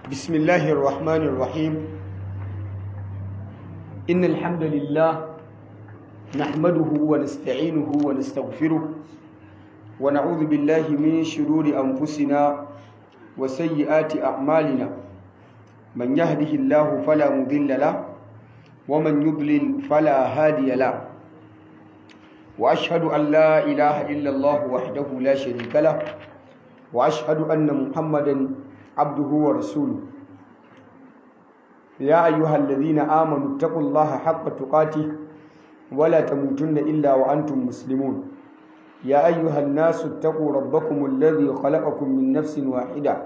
بسم الله الرحمن الرحيم إن الحمد لله نحمده ونستعينه ونستغفره ونعوذ بالله من شرور أنفسنا وسيئات أعمالنا من يهده الله فلا مضل له ومن يضلل فلا هادي له وأشهد أن لا إله إلا الله وحده لا شريك له وأشهد أن محمدا عبده ورسوله يا أيها الذين آمنوا اتقوا الله حق تقاته ولا تموتن إلا وأنتم مسلمون يا أيها الناس اتقوا ربكم الذي خلقكم من نفس واحدة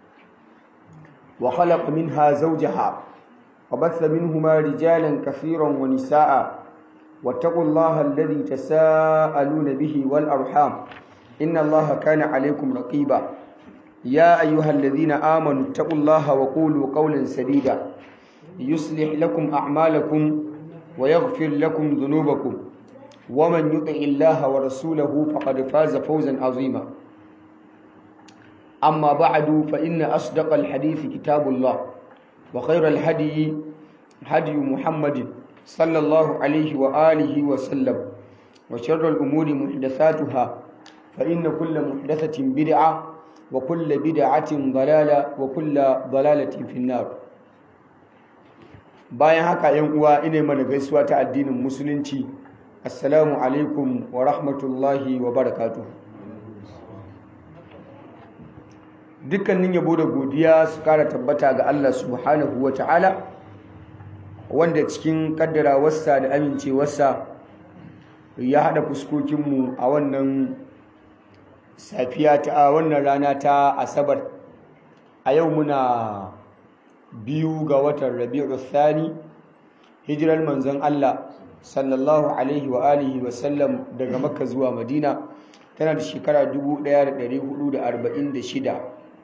وخلق منها زوجها وبث منهما رجالا كثيرا ونساء واتقوا الله الذي تساءلون به والأرحام إن الله كان عليكم رقيبا يا أيها الذين آمنوا اتقوا الله وقولوا قولا سديدا يصلح لكم أعمالكم ويغفر لكم ذنوبكم ومن يطع الله ورسوله فقد فاز فوزا عظيما أما بعد فإن أصدق الحديث كتاب الله وخير الهدي هدي محمد صلى الله عليه وآله وسلم وشر الأمور محدثاتها فإن كل محدثة بدعة وكل بدعة ضلالة وكل ضلالة في النار bayan haka yan uwa ina mana gaisuwa ta addinin musulunci assalamu alaikum wa rahmatullahi wa barakatuh dukkanin yabo da godiya su kara tabbata ga Allah subhanahu wa ta'ala wanda cikin kaddarawarsa da amincewarsa ya haɗa fuskokinmu a wannan safiya ta wannan rana ta asabar a yau muna biyu ga watan rabi'u thani hijirar manzon Allah sallallahu alaihi wa alihi wa sallam daga makka zuwa madina tana da shekara 1446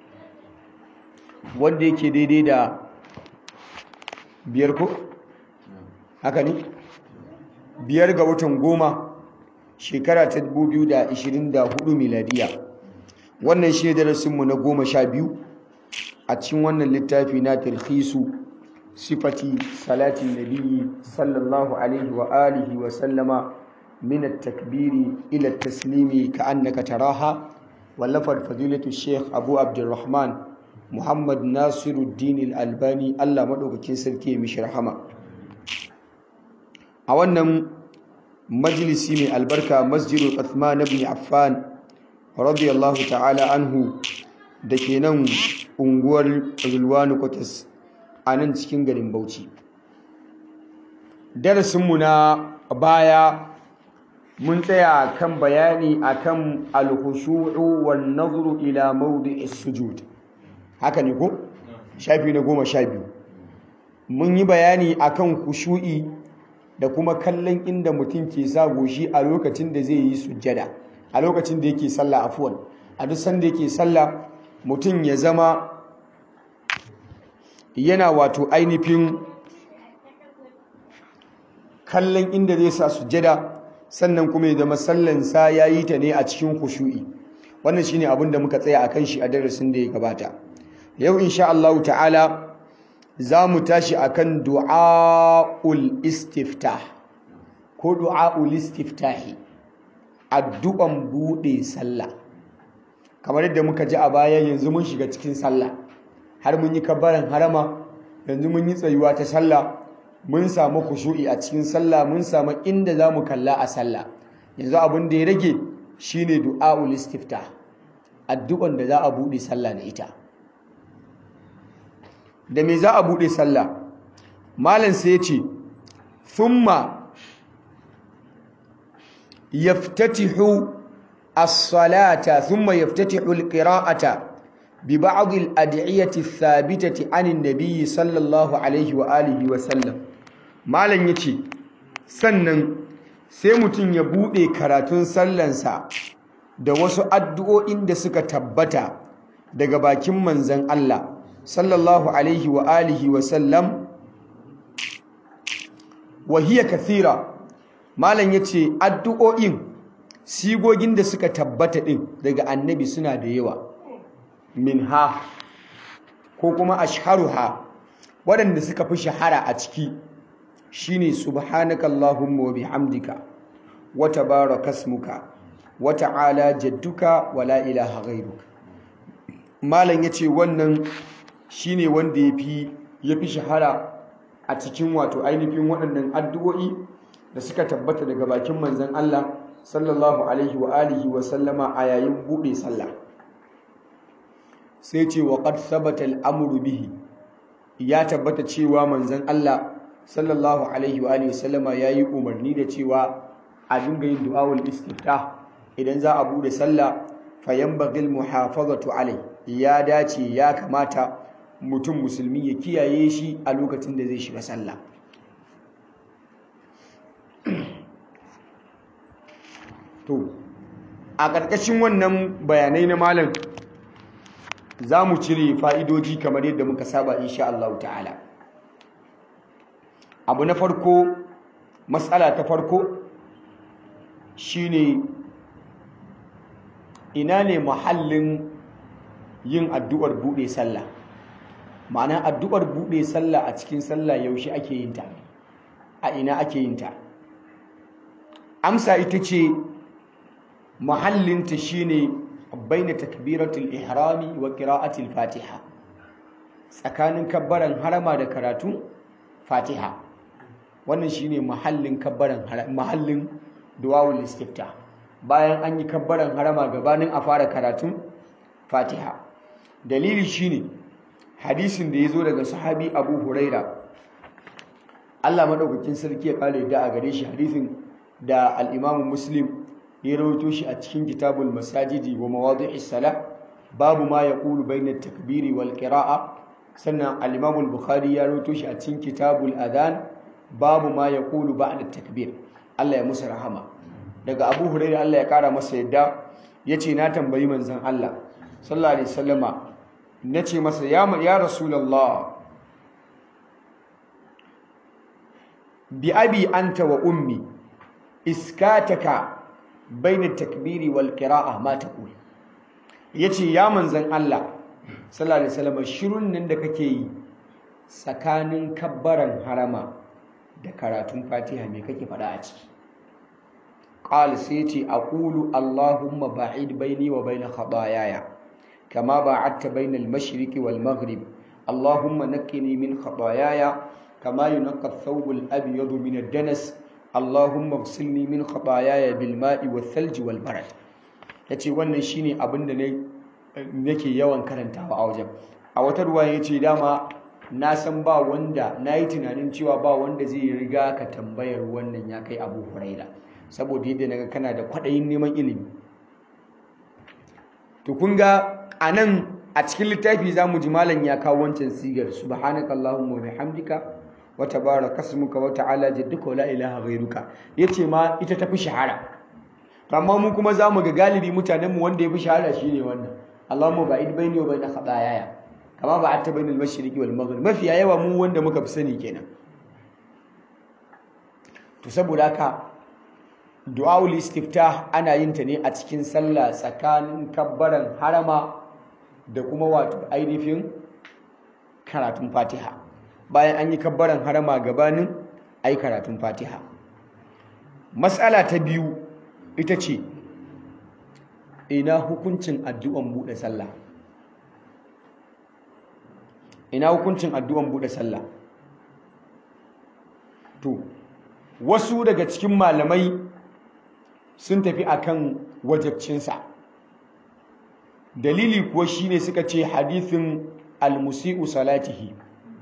wanda yake daidai da biyar ko haka ne biyar ga watan goma shekara ta 2024 miladiya wannan shi ne darasinmu na goma sha biyu a cikin wannan littafi na talhisu sifati salatin nabiyyi sallallahu alaihi wa alihi wa sallama min at-takbiri ila at-taslimi ka'annaka taraha wallafar fadilatu sheikh abu abdurrahman muhammad nasiruddin al-albani Allah madaukakin sarki ya mishi rahama a wannan majalisi mai albarka masjidul Uthman ibn Affan radiyallahu ta'ala anhu da ke nan unguwar Zulwanu Kwatas a nan cikin garin Bauchi darasinmu na baya mun tsaya kan bayani akan al-khushu'u wan nazru ila mawdi'is sujud haka ne ko shafi na goma sha biyu mun yi bayani akan khushu'i da kuma kallon inda mutum ke sa goshi a lokacin da zai yi sujjada a lokacin da yake sallah afuwan a duk sanda yake sallah mutum ya zama yana wato ainihin kallon inda zai sa sujjada sannan kuma ya zama sallansa ya yi ta ne a cikin kushu'i wannan shine abin da muka tsaya a kan shi a darasin da ya gabata yau insha Allah ta'ala za mu tashi akan du'a'ul istiftah ko du'a'ul istiftahi addu'an bude sallah kamar yadda muka ji a baya yanzu mun shiga cikin sallah har mun yi kabbaran harama yanzu mun yi tsayuwa ta sallah mun samu kushu'i a cikin sallah mun samu inda za mu kalla a sallah yanzu abin da ya rage shine du'a'ul istiftah addu'an da za a bude sallah da ita da me za a buɗe sallah malam sai ya ce thumma yaftatihu as-salata thumma yaftatihu al-qira'ata bi ba'd al-ad'iyati ath-thabitati 'an an-nabiy sallallahu alaihi wa alihi wa sallam malam yace sannan sai mutum ya buɗe karatun sallansa da wasu addu'o'in da suka tabbata daga bakin manzon Allah sallallahu alaihi wa alihi wa sallam wa hiya kathira malam yace addu'o'in sigogin da suka tabbata din daga annabi suna da yawa minha ko kuma ashharuha waɗanda suka fi shahara a ciki shine subhanakallahumma wa bihamdika wa tabarakasmuka wa ta'ala jadduka wa la ilaha ghairuka malam yace wannan shine wanda yafi yafi shahara a cikin wato ainihin waɗannan addu'o'i da suka tabbata daga bakin manzon Allah sallallahu alaihi wa alihi wa sallama a yayin bude sallah sai ce wa qad thabata al-amru bihi ya tabbata cewa manzon Allah sallallahu alaihi wa alihi wa sallama yayi umarni da cewa a dinga yin du'awul istiftah idan za a bude sallah fayanbaghi al-muhafazatu alai ya dace ya kamata mutum musulmi ya kiyaye shi a lokacin da zai shiga sallah to a ƙarƙashin wannan bayanai na malam za mu cire fa'idoji kamar yadda muka saba insha Allah ta'ala abu na farko matsala ta farko shine ina ne muhallin yin addu'ar buɗe sallah ma'ana addu'ar buɗe sallah a cikin sallah yaushe ake yin ta a ina ake yin ta amsa ita ce mahallinta shine baina takbiratul ihrami wa qira'atil fatiha tsakanin kabbaran harama da karatu fatiha wannan shine mahallin kabbaran mahallin du'aul istiftah bayan an yi kabbaran harama gabanin a fara karatun fatiha dalili shine hadisin da ya zo daga sahabi abu huraira allah maɗaukakin sarki ya ƙara da a gare shi hadisin da al'imamun muslim ya rawaito shi a cikin kitabul masajidi wa mawadu sala babu ma ya ƙulu bainar takbiri wal ƙira'a sannan al'imamun bukhari ya rawaito shi a cikin kitabul adhan babu ma ya ƙulu ba'da takbir allah ya musu rahama daga abu huraira allah ya ƙara masa yadda ya ce na tambayi manzan allah sallallahu alaihi wasallama na ce masa ya rasulallah bi abi anta wa ummi iskataka baina takbiri wal qira'a ma taqul yace ya manzan Allah sallallahu alaihi wasallam shirun nan da kake yi tsakanin kabbaran harama da karatun Fatiha me kake faɗa a ciki qala sai ce aqulu allahumma ba'id baini wa baina khataayaya كما باعدت بين المشرق والمغرب اللهم نقني من خطاياي كما ينقى الثوب الأبيض من الدنس اللهم اغسلني من خطاياي بالماء والثلج والبرد yace wannan shine abin da nake yawan karantawa a wajen a wata ruwa yace dama na san ba wanda nayi tunanin cewa ba wanda zai riga ka tambayar wannan ya kai Abu Huraira saboda yadda naga kana da kwadayin neman ilimi to kun ga a nan a cikin littafi za mu ji malam ya kawo wancan sigar subhanakallahumma wa bihamdika wa tabaraka ismuka wa ta'ala jadduka wa la ilaha ghairuka yace ma ita tafi shahara to amma mu kuma za mu ga galibi mutanen mu wanda yafi shahara shine wannan Allahumma ba'id baini wa baina khataayaya kama ba'adta bainal mashriqi wal maghrib mafi yawa mu wanda muka fi sani kenan to saboda haka du'aul istiftah ana yin ta ne a cikin sallah tsakanin kabbaran harama da kuma wato ainihin karatun fatiha bayan an yi kabbaran harama gabanin ai karatun fatiha matsala ta biyu ita ce ina hukuncin addu'an buɗe sallah ina hukuncin addu'an buɗe sallah to wasu daga cikin malamai sun tafi akan wajabcinsa dalili kuwa shine suka ce hadithin al-musi'u salatihi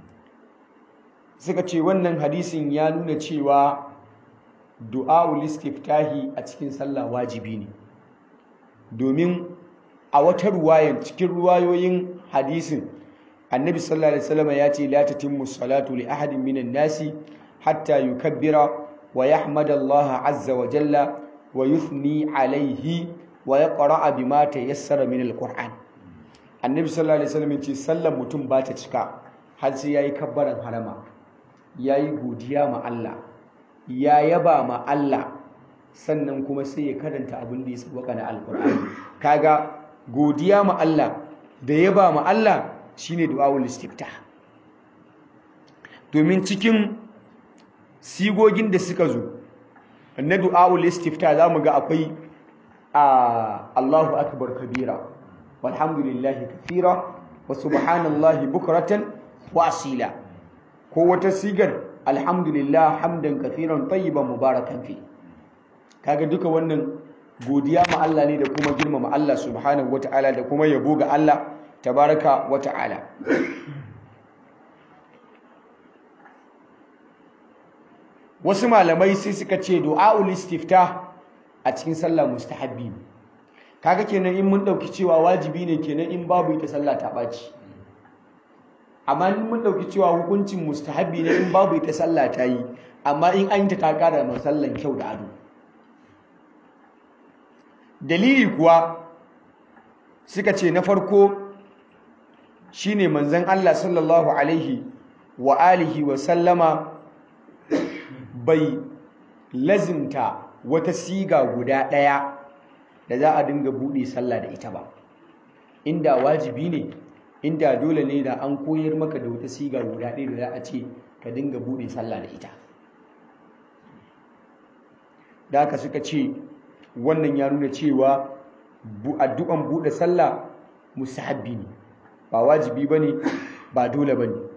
suka ce wannan hadisin ya nuna cewa du'a'ul istiftahi a cikin sallah wajibi ne domin a wata ruwayan cikin ruwayoyin hadisin annabi sallallahu alaihi wasallam ya ce la tatimmu salatu li ahadin minan nasi hatta yukabbira wa yahmada Allah azza wa jalla wa yuthni alaihi wa yaqra'a bima tayassara min alquran annabi sallallahu alaihi wasallam ce sallar mutum ba ta cika har sai yayi kabbaran harama yayi godiya ma Allah ya yaba ma Allah sannan kuma sai ya karanta abin da ya sauka na alqur'ani kaga godiya ma Allah da yaba ma Allah shine du'aul istiftah domin cikin sigogin da suka zo na du'aul istiftah zamu ga akwai a Allahu akbar kabira walhamdulillahi kathira wa subhanallahi bukratan wa asila ko wata sigar alhamdulillah hamdan kathiran tayyiban mubarakan fi kaga duka wannan godiya ma Allah ne da kuma girmama Allah subhanahu wataala da kuma yabo ga Allah tabaraka wataala wasu malamai sai suka ce du'aul istiftah a cikin sallah mustahabbi ne kaga kenan in mun dauki cewa wajibi ne kenan in babu ita sallah ta baci amma in mun dauki cewa hukuncin mustahabbi ne in babu ita sallah ta yi amma in an yi ta ta kara ma sallan kyau da ado dalili kuwa suka ce na farko shine manzon Allah sallallahu alaihi wa alihi wa sallama bai lazimta wata siga guda ɗaya da za a dinga buɗe sallah da ita ba inda wajibi ne inda dole ne da an koyar maka da wata siga guda ɗaya da za a ce ka dinga buɗe sallah da ita da haka suka ce wannan ya nuna cewa addu'an buɗe sallah musahabbi ne ba wajibi ba ne ba dole ba ne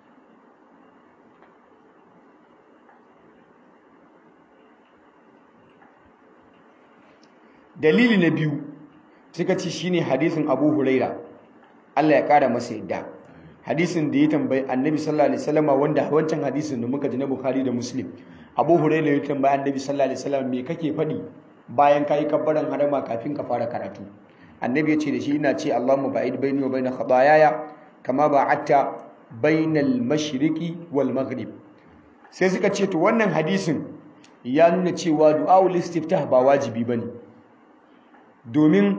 dalili na biyu suka ci shine hadisin Abu Huraira Allah ya kara masa yadda hadisin da ya tambayi Annabi sallallahu alaihi wasallam wanda wancan hadisin da muka ji na Bukhari da Muslim Abu Huraira ya tambayi Annabi sallallahu alaihi wasallam me kake faɗi bayan kai kabbaran harama kafin ka fara karatu Annabi ya ce da shi ina ce Allahumma ba'id baini wa baina khataayaya kama ba'atta bainal mashriqi wal maghrib sai suka ce to wannan hadisin ya nuna cewa du'aul istiftah ba wajibi bane domin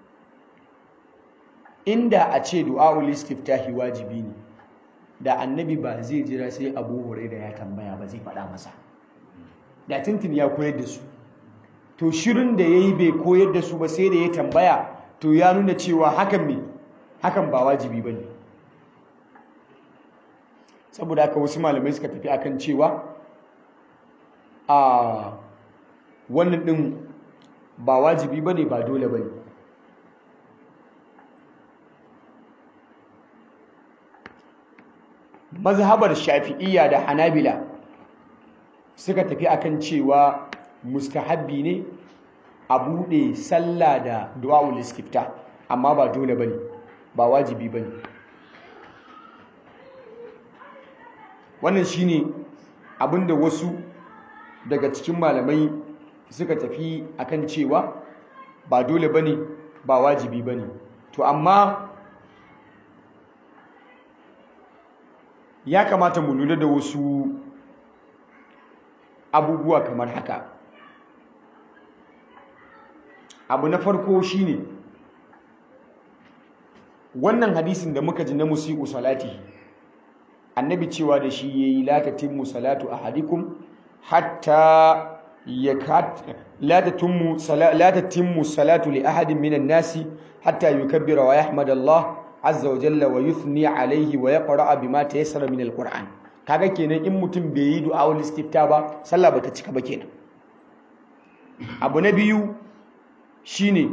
inda a ce du'a'ul istiftahi wajibi ne da annabi ba zai jira sai abu huraira ya tambaya ba zai faɗa masa da tintin ya koyar da su to shirin da ya yi bai koyar da su ba sai da ya tambaya to ya nuna cewa hakan me hakan ba wajibi ba ne saboda haka wasu malamai suka tafi akan cewa a wannan ɗin ba wajibi bane ba dole bane mazhabar shafi'iyya da hanabila suka tafi akan cewa mustahabbi ne a bude sallah da du'aul istifta amma ba dole bane ba wajibi bane wannan shine abinda wasu daga cikin malamai suka tafi akan cewa ba dole bane ba wajibi bane to amma ya kamata mu lura da wasu abubuwa kamar haka abu na farko shine wannan hadisin da muka ji na musiku salati annabi cewa da shi yayi la tatimmu salatu ahadikum hatta لا تتم لا تتم الصلاة لأحد من الناس حتى يكبر ويحمد الله عز وجل ويثني عليه ويقرأ بما تيسر من القرآن kaga kenan in mutum bai yi du'a wal istifta ba sallah bata cika ba kenan abu na biyu shine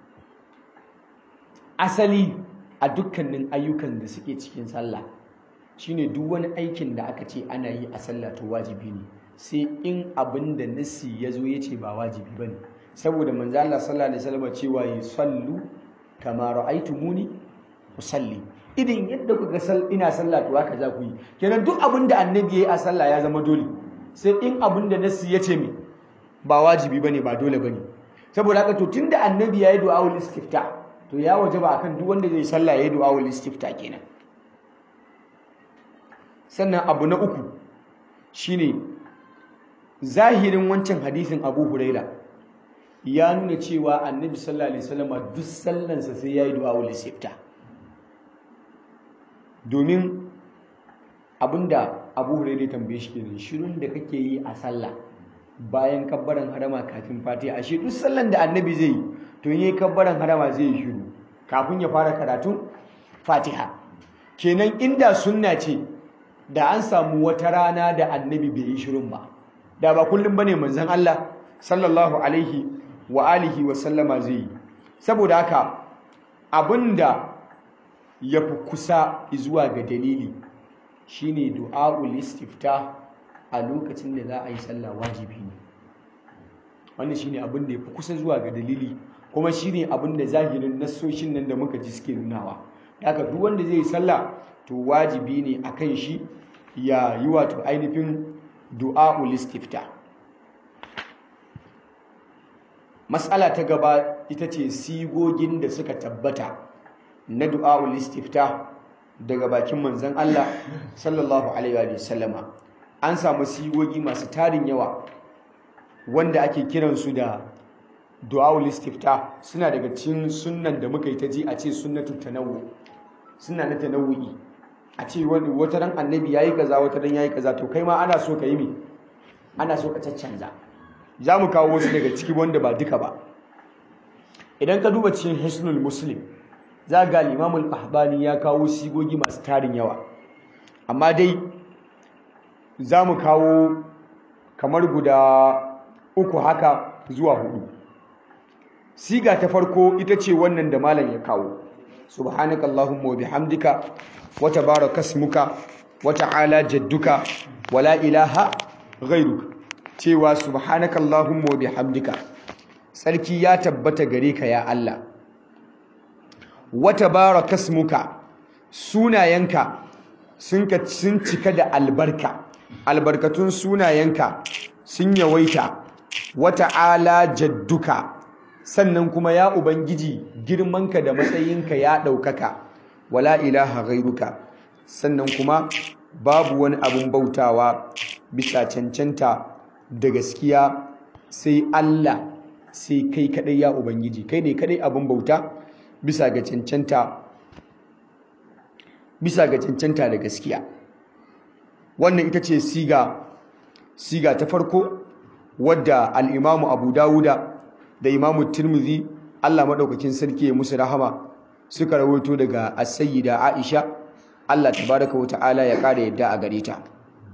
asali a dukkanin ayyukan da suke cikin sallah shine duk wani aikin da aka ce ana yi a sallah to wajibi ne sai in abin da nassi ya zo ya ce ba wajibi ba ne saboda manzo Allah sallallahu alaihi wasallam cewa yi sallu kama ra'aytumuni usalli idan yadda kuka sal ina sallah to haka za ku yi kenan duk abin da annabi yayi a sallah ya zama dole sai in abin da nassi ya ce me ba wajibi bane ba dole bane saboda haka to tunda annabi yayi du'aul istifta to ya wajaba akan duk wanda zai sallah yayi du'aul istifta kenan sannan abu na uku shine zahirin wancan hadisin Abu Huraira ya nuna cewa Annabi sallallahu alaihi wasallam duk sallansa sai yayi du'a ul istifta domin abinda Abu Huraira tambaye shi kenan shirun da kake yi a sallah bayan kabbaran harama kafin Fatiha ashe duk sallan da Annabi zai yi to yayi kabbaran harama zai yi shiru kafin ya fara karatu Fatiha kenan inda sunna ce da an samu wata rana da annabi bai yi shirin ba da ba kullum bane manzon Allah sallallahu alaihi wa alihi wa sallama zai yi saboda haka abinda ya fi kusa zuwa ga dalili shine du'a'ul istifta a lokacin da za a yi sallah wajibi ne wannan shine abin da ya fi kusa zuwa ga dalili kuma shine abin da zahirin nassoshin nan da muka ji suke nunawa haka duk wanda zai yi sallah to wajibi ne akan shi ya yi wato ainihin du'a'ul istifta matsala ta gaba ita ce sigogin da suka tabbata na du'a'ul istifta daga bakin manzon Allah sallallahu alaihi wa sallama an samu sigogi masu tarin yawa wanda ake kiransu da du'a'ul istifta suna daga cikin sunnan da muka yi ta ji a ce sunnatu tanawwu suna na tanawwi a ce wata ran annabi yayi kaza wata ran yayi kaza to kai ma ana so ka yi me ana so ka caccanza za mu kawo wasu daga ciki wanda ba duka ba idan ka duba cikin hisnul muslim za ga limamul ahbani ya kawo sigogi masu tarin yawa amma dai za mu kawo kamar guda uku haka zuwa hudu siga ta farko ita ce wannan da malam ya kawo subhanaka allahumma wa bihamdika wa tabaraka ismuka wa ta'ala jadduka wa la ilaha ghairuka cewa subhanaka allahumma wa bihamdika sarki ya tabbata gare ka ya Allah wa tabaraka ismuka sunayenka sun ka sun cika da albarka albarkatun sunayenka sun yawaita wa ta'ala jadduka sannan kuma ya ubangiji girmanka da matsayinka ya ɗaukaka wala ilaha ghairuka sannan kuma babu wani abun bautawa bisa cancanta da gaskiya sai Allah sai kai kadai ya ubangiji kai ne kadai abun bauta bisa ga cancanta bisa ga cancanta da gaskiya wannan ita ce siga siga ta farko wadda al-Imam Abu Dawuda da imamu tirmidhi Allah madaukakin sarki ya musu rahama suka rawaito daga as-sayyida Aisha Allah tabaraka wa ta'ala ya kare yadda a gare ta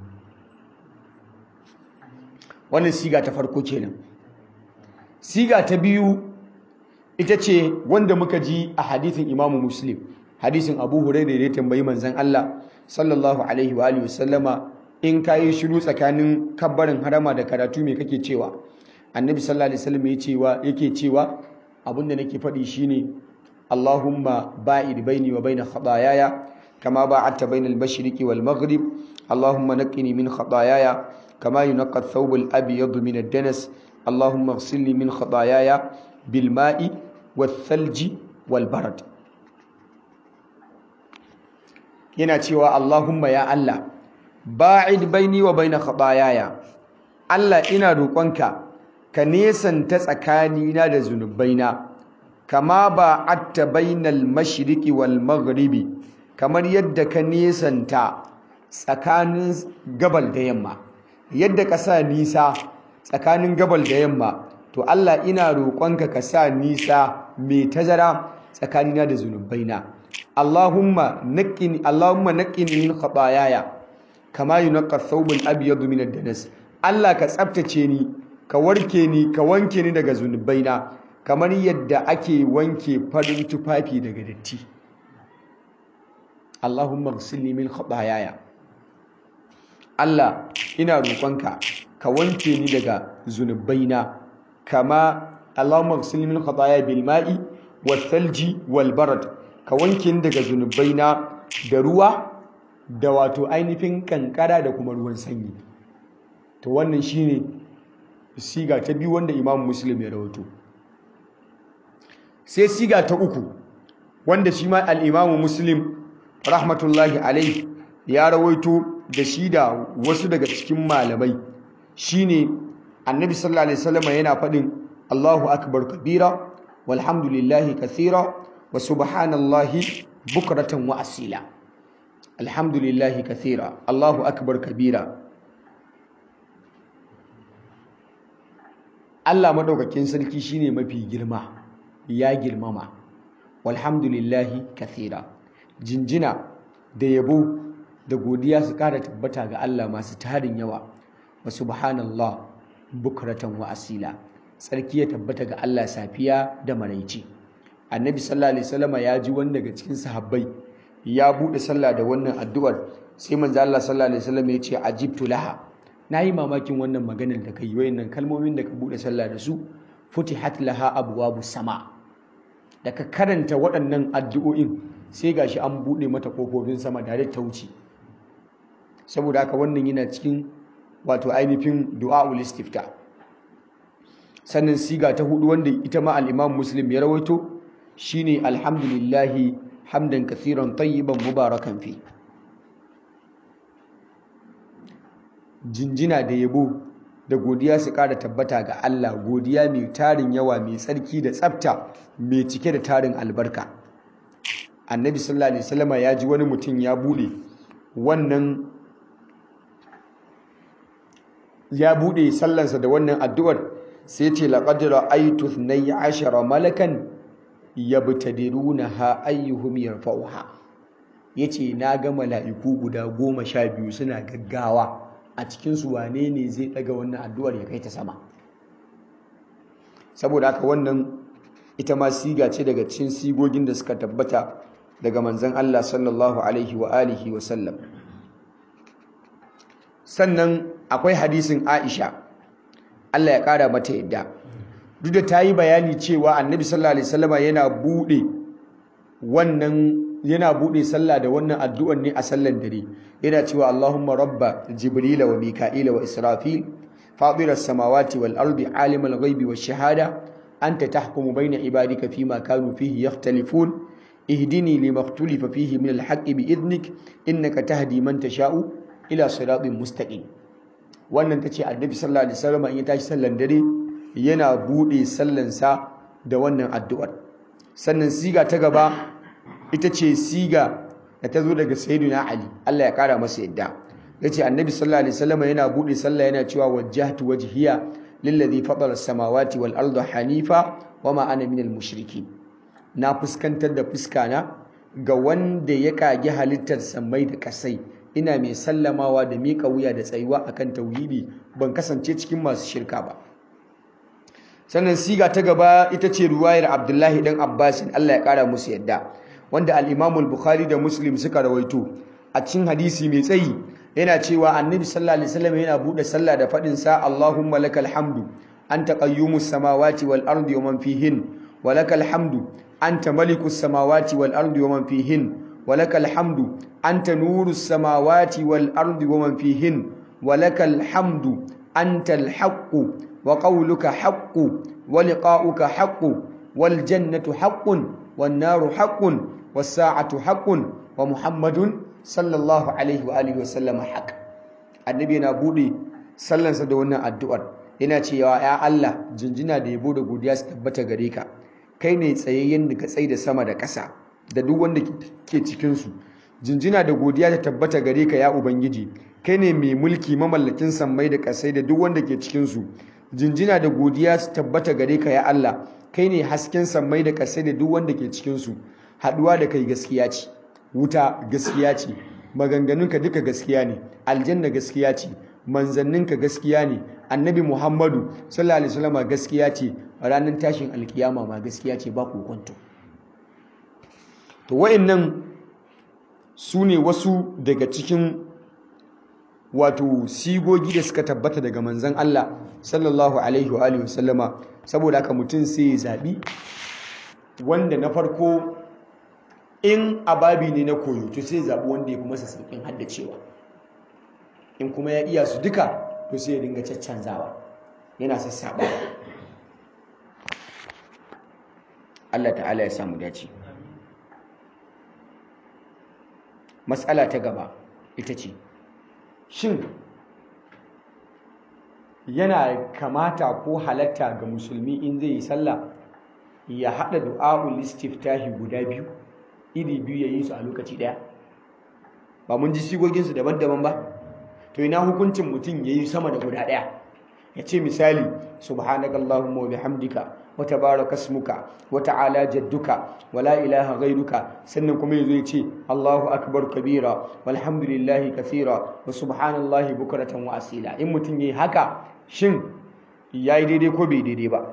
wannan siga ta farko kenan siga ta biyu ita ce wanda muka ji a hadithin imamu muslim hadisin abu hurairah da ya tambayi manzon Allah sallallahu alaihi wa alihi wasallama in kayi shiru tsakanin kabbarin harama da karatu me kake cewa annabi sallallahu alaihi wasallam yace wa yake cewa abinda nake faɗi shine Allahumma ba'id baini wa baina khataayaya kama ba'adta bainal mashriqi wal maghrib Allahumma naqqini min khataayaya kama yunqqa ath-thawb al-abyad min ad-danas Allahumma ighsilni min khataayaya bil ma'i wath-thalji wal barad yana cewa Allahumma ya Allah ba'id baini wa baina khataayaya Allah ina roƙonka ka nesanta tsakanina da zunubaina kama ba atta bainal mashriqi wal maghribi kamar yadda ka nesanta tsakanin gabal da yamma yadda ka sa nisa tsakanin gabal da yamma to Allah ina roƙonka ka sa nisa mai tazara tsakanina da zunubaina Allahumma naqqini Allahumma naqqini min khataayaya kama yunqqa ath-thawb al-abyad min ad-danas Allah ka tsaftace ni ka warke ni ka wanke ni daga zunubaina kamar yadda ake wanke farin tufafi daga datti Allahumma ghsilni min khataayaya Allah ina roƙonka ka wanke ni daga zunubaina kama Allahumma ghsilni min khataayaya bil ma'i wal thalji wal barad ka wanke ni daga zunubaina da ruwa da wato ainihin kankara da kuma ruwan sanyi to wannan shine siga ta biyu wanda Imam Muslim ya rawaito sai siga ta uku wanda shi ma al-Imam Muslim rahmatullahi alaihi ya rawaito da shi da wasu daga cikin malamai shine Annabi sallallahu alaihi wasallam yana faɗin Allahu akbar kabira walhamdulillahi kathira wa subhanallahi bukratan wa asila alhamdulillahi kathira Allahu akbar kabira Allah madaukakin sarki shine mafi girma ya girmama walhamdulillahi kathira jinjina da yabo da godiya su kara tabbata ga Allah masu tarin yawa wa subhanallah bukratan wa asila tsarki ya tabbata ga Allah safiya da maraici annabi sallallahu alaihi wasallam ya ji wani daga cikin sahabbai ya bude sallah da wannan addu'ar sai manzo Allah sallallahu alaihi wasallam ya ce ajibtu laha nayi mamakin wannan maganar da kai wayannan kalmomin da ka bude sallah da su futihat laha abwabu sama da ka karanta waɗannan addu'o'in sai gashi an bude mata kofofin sama da ta wuce saboda haka wannan yana cikin wato ainihin du'a'ul istifta sannan siga ta hudu wanda ita ma al-Imam Muslim ya rawaito shine alhamdulillahi hamdan kathiran tayyiban mubarakan fi jinjina da yabo da godiya su ƙara tabbata ga Allah godiya mai tarin yawa mai tsarki da tsafta mai cike da tarin albarka annabi sallallahu alaihi wasallama ya ji wani mutum ya bude wannan ya bude sallansa da wannan addu'ar sai ce laqad ra'aytu 12 malakan yabtadirunaha ayyuhum yarfa'uha yace na ga mala'iku guda goma sha biyu suna gaggawa a cikin su wane ne zai daga wannan addu'ar ya kai ta sama saboda haka wannan ita ma siga ce daga cikin sigogin da suka tabbata daga manzon Allah sallallahu alaihi wa alihi wa sallam sannan akwai hadisin Aisha Allah ya kara mata yadda duk da ta yi bayani cewa annabi sallallahu alaihi wasallama yana bude wannan yana bude sallah da wannan addu'ar ne a sallan dare yana cewa Allahumma rabba jibrila wa mika'ila wa israfil fatir as-samawati wal ardi alim al-ghaibi wash shahada anta tahkumu bayna ibadika fima kanu fihi yakhtalifun ihdini lima ikhtalafa fihi min al-haqqi bi idnik innaka tahdi man tasha'u ila siratin mustaqim wannan tace annabi sallallahu alaihi wasallama in ya tashi sallan dare yana bude sallansa da wannan addu'ar sannan siga ta gaba ita ce siga da ta zo daga sayyidina ali Allah ya kara masa yadda yace annabi sallallahu alaihi wasallam yana bude sallah yana cewa wajjahtu wajhiya lilladhi fatara as-samawati wal arda hanifa wama ana minal mushrikin na fuskantar da fuskana ga wanda ya kage halittar samai da kasai ina mai sallamawa da miƙa wuya da tsayuwa akan tauhidi ban kasance cikin masu shirka ba sannan siga ta gaba ita ce ruwayar abdullahi dan abbasin allah ya kara musu yadda wanda al'imamul bukhari da muslim suka rawaito a cikin hadisi mai tsayi yana cewa annabi sallallahu alaihi wasallam yana bude sallah da fadin sa allahumma lakal hamdu anta qayyumus samawati wal ardi wa man fihin wa lakal hamdu anta malikus samawati wal ardi wa man fihin wa lakal hamdu anta nurus samawati wal ardi wa man fihin wa lakal hamdu anta al haqqu وقولك حق ولقاؤك حق والجنة حق والنار حق والساعة حق ومحمد صلى الله عليه وآله وسلم حق النبي yana bude sallansa da wannan addu'ar yana cewa ya Allah jinjina da yabo da godiya su tabbata gare ka kai ne tsayayyen da ka tsai da sama da ƙasa da duk wanda ke cikin su jinjina da godiya ta tabbata gare ka ya ubangiji kai ne mai mulki mamallakin sammai da ƙasai da duk wanda ke cikin su jinjina da godiya su tabbata gare ka ya Allah kai ne hasken sammai da ƙasai da duk wanda ke cikinsu haɗuwa da kai gaskiya ce wuta gaskiya ce maganganunka duka gaskiya ne aljanna gaskiya ce manzanninka gaskiya ne annabi muhammadu sallallahu alaihi wasallam gaskiya ce ranar tashin alkiyama ma gaskiya ce ba kokonto to wayannan su ne wasu daga cikin wato sigogi da suka tabbata daga manzan Allah sallallahu alaihi wa alihi wasallama saboda haka mutum sai ya zabi wanda na farko in ababi ne na koyo to sai zabi wanda ya fi masa sauƙin haddacewa in kuma ya iya su duka to sai ya dinga caccanzawa yana sassaɓa Allah ta'ala ya samu dace matsala ta gaba ita ce shin yana kamata ko halatta ga musulmi in zai yi sallah ya haɗa du'a'ul istiftahi guda biyu iri biyu ya yi su a lokaci ɗaya ba mun ji sigoginsu daban-daban ba to ina hukuncin mutum ya yi sama da guda ɗaya ya ce misali subhanakallahumma wa bihamdika wa tabaraka ismuka wa ta'ala jadduka wa la ilaha ghairuka sannan kuma yazo ya ce Allahu akbar kabira walhamdulillahi kathira wa subhanallahi bukratan wa asila in mutum yayi haka shin yayi daidai ko bai daidai ba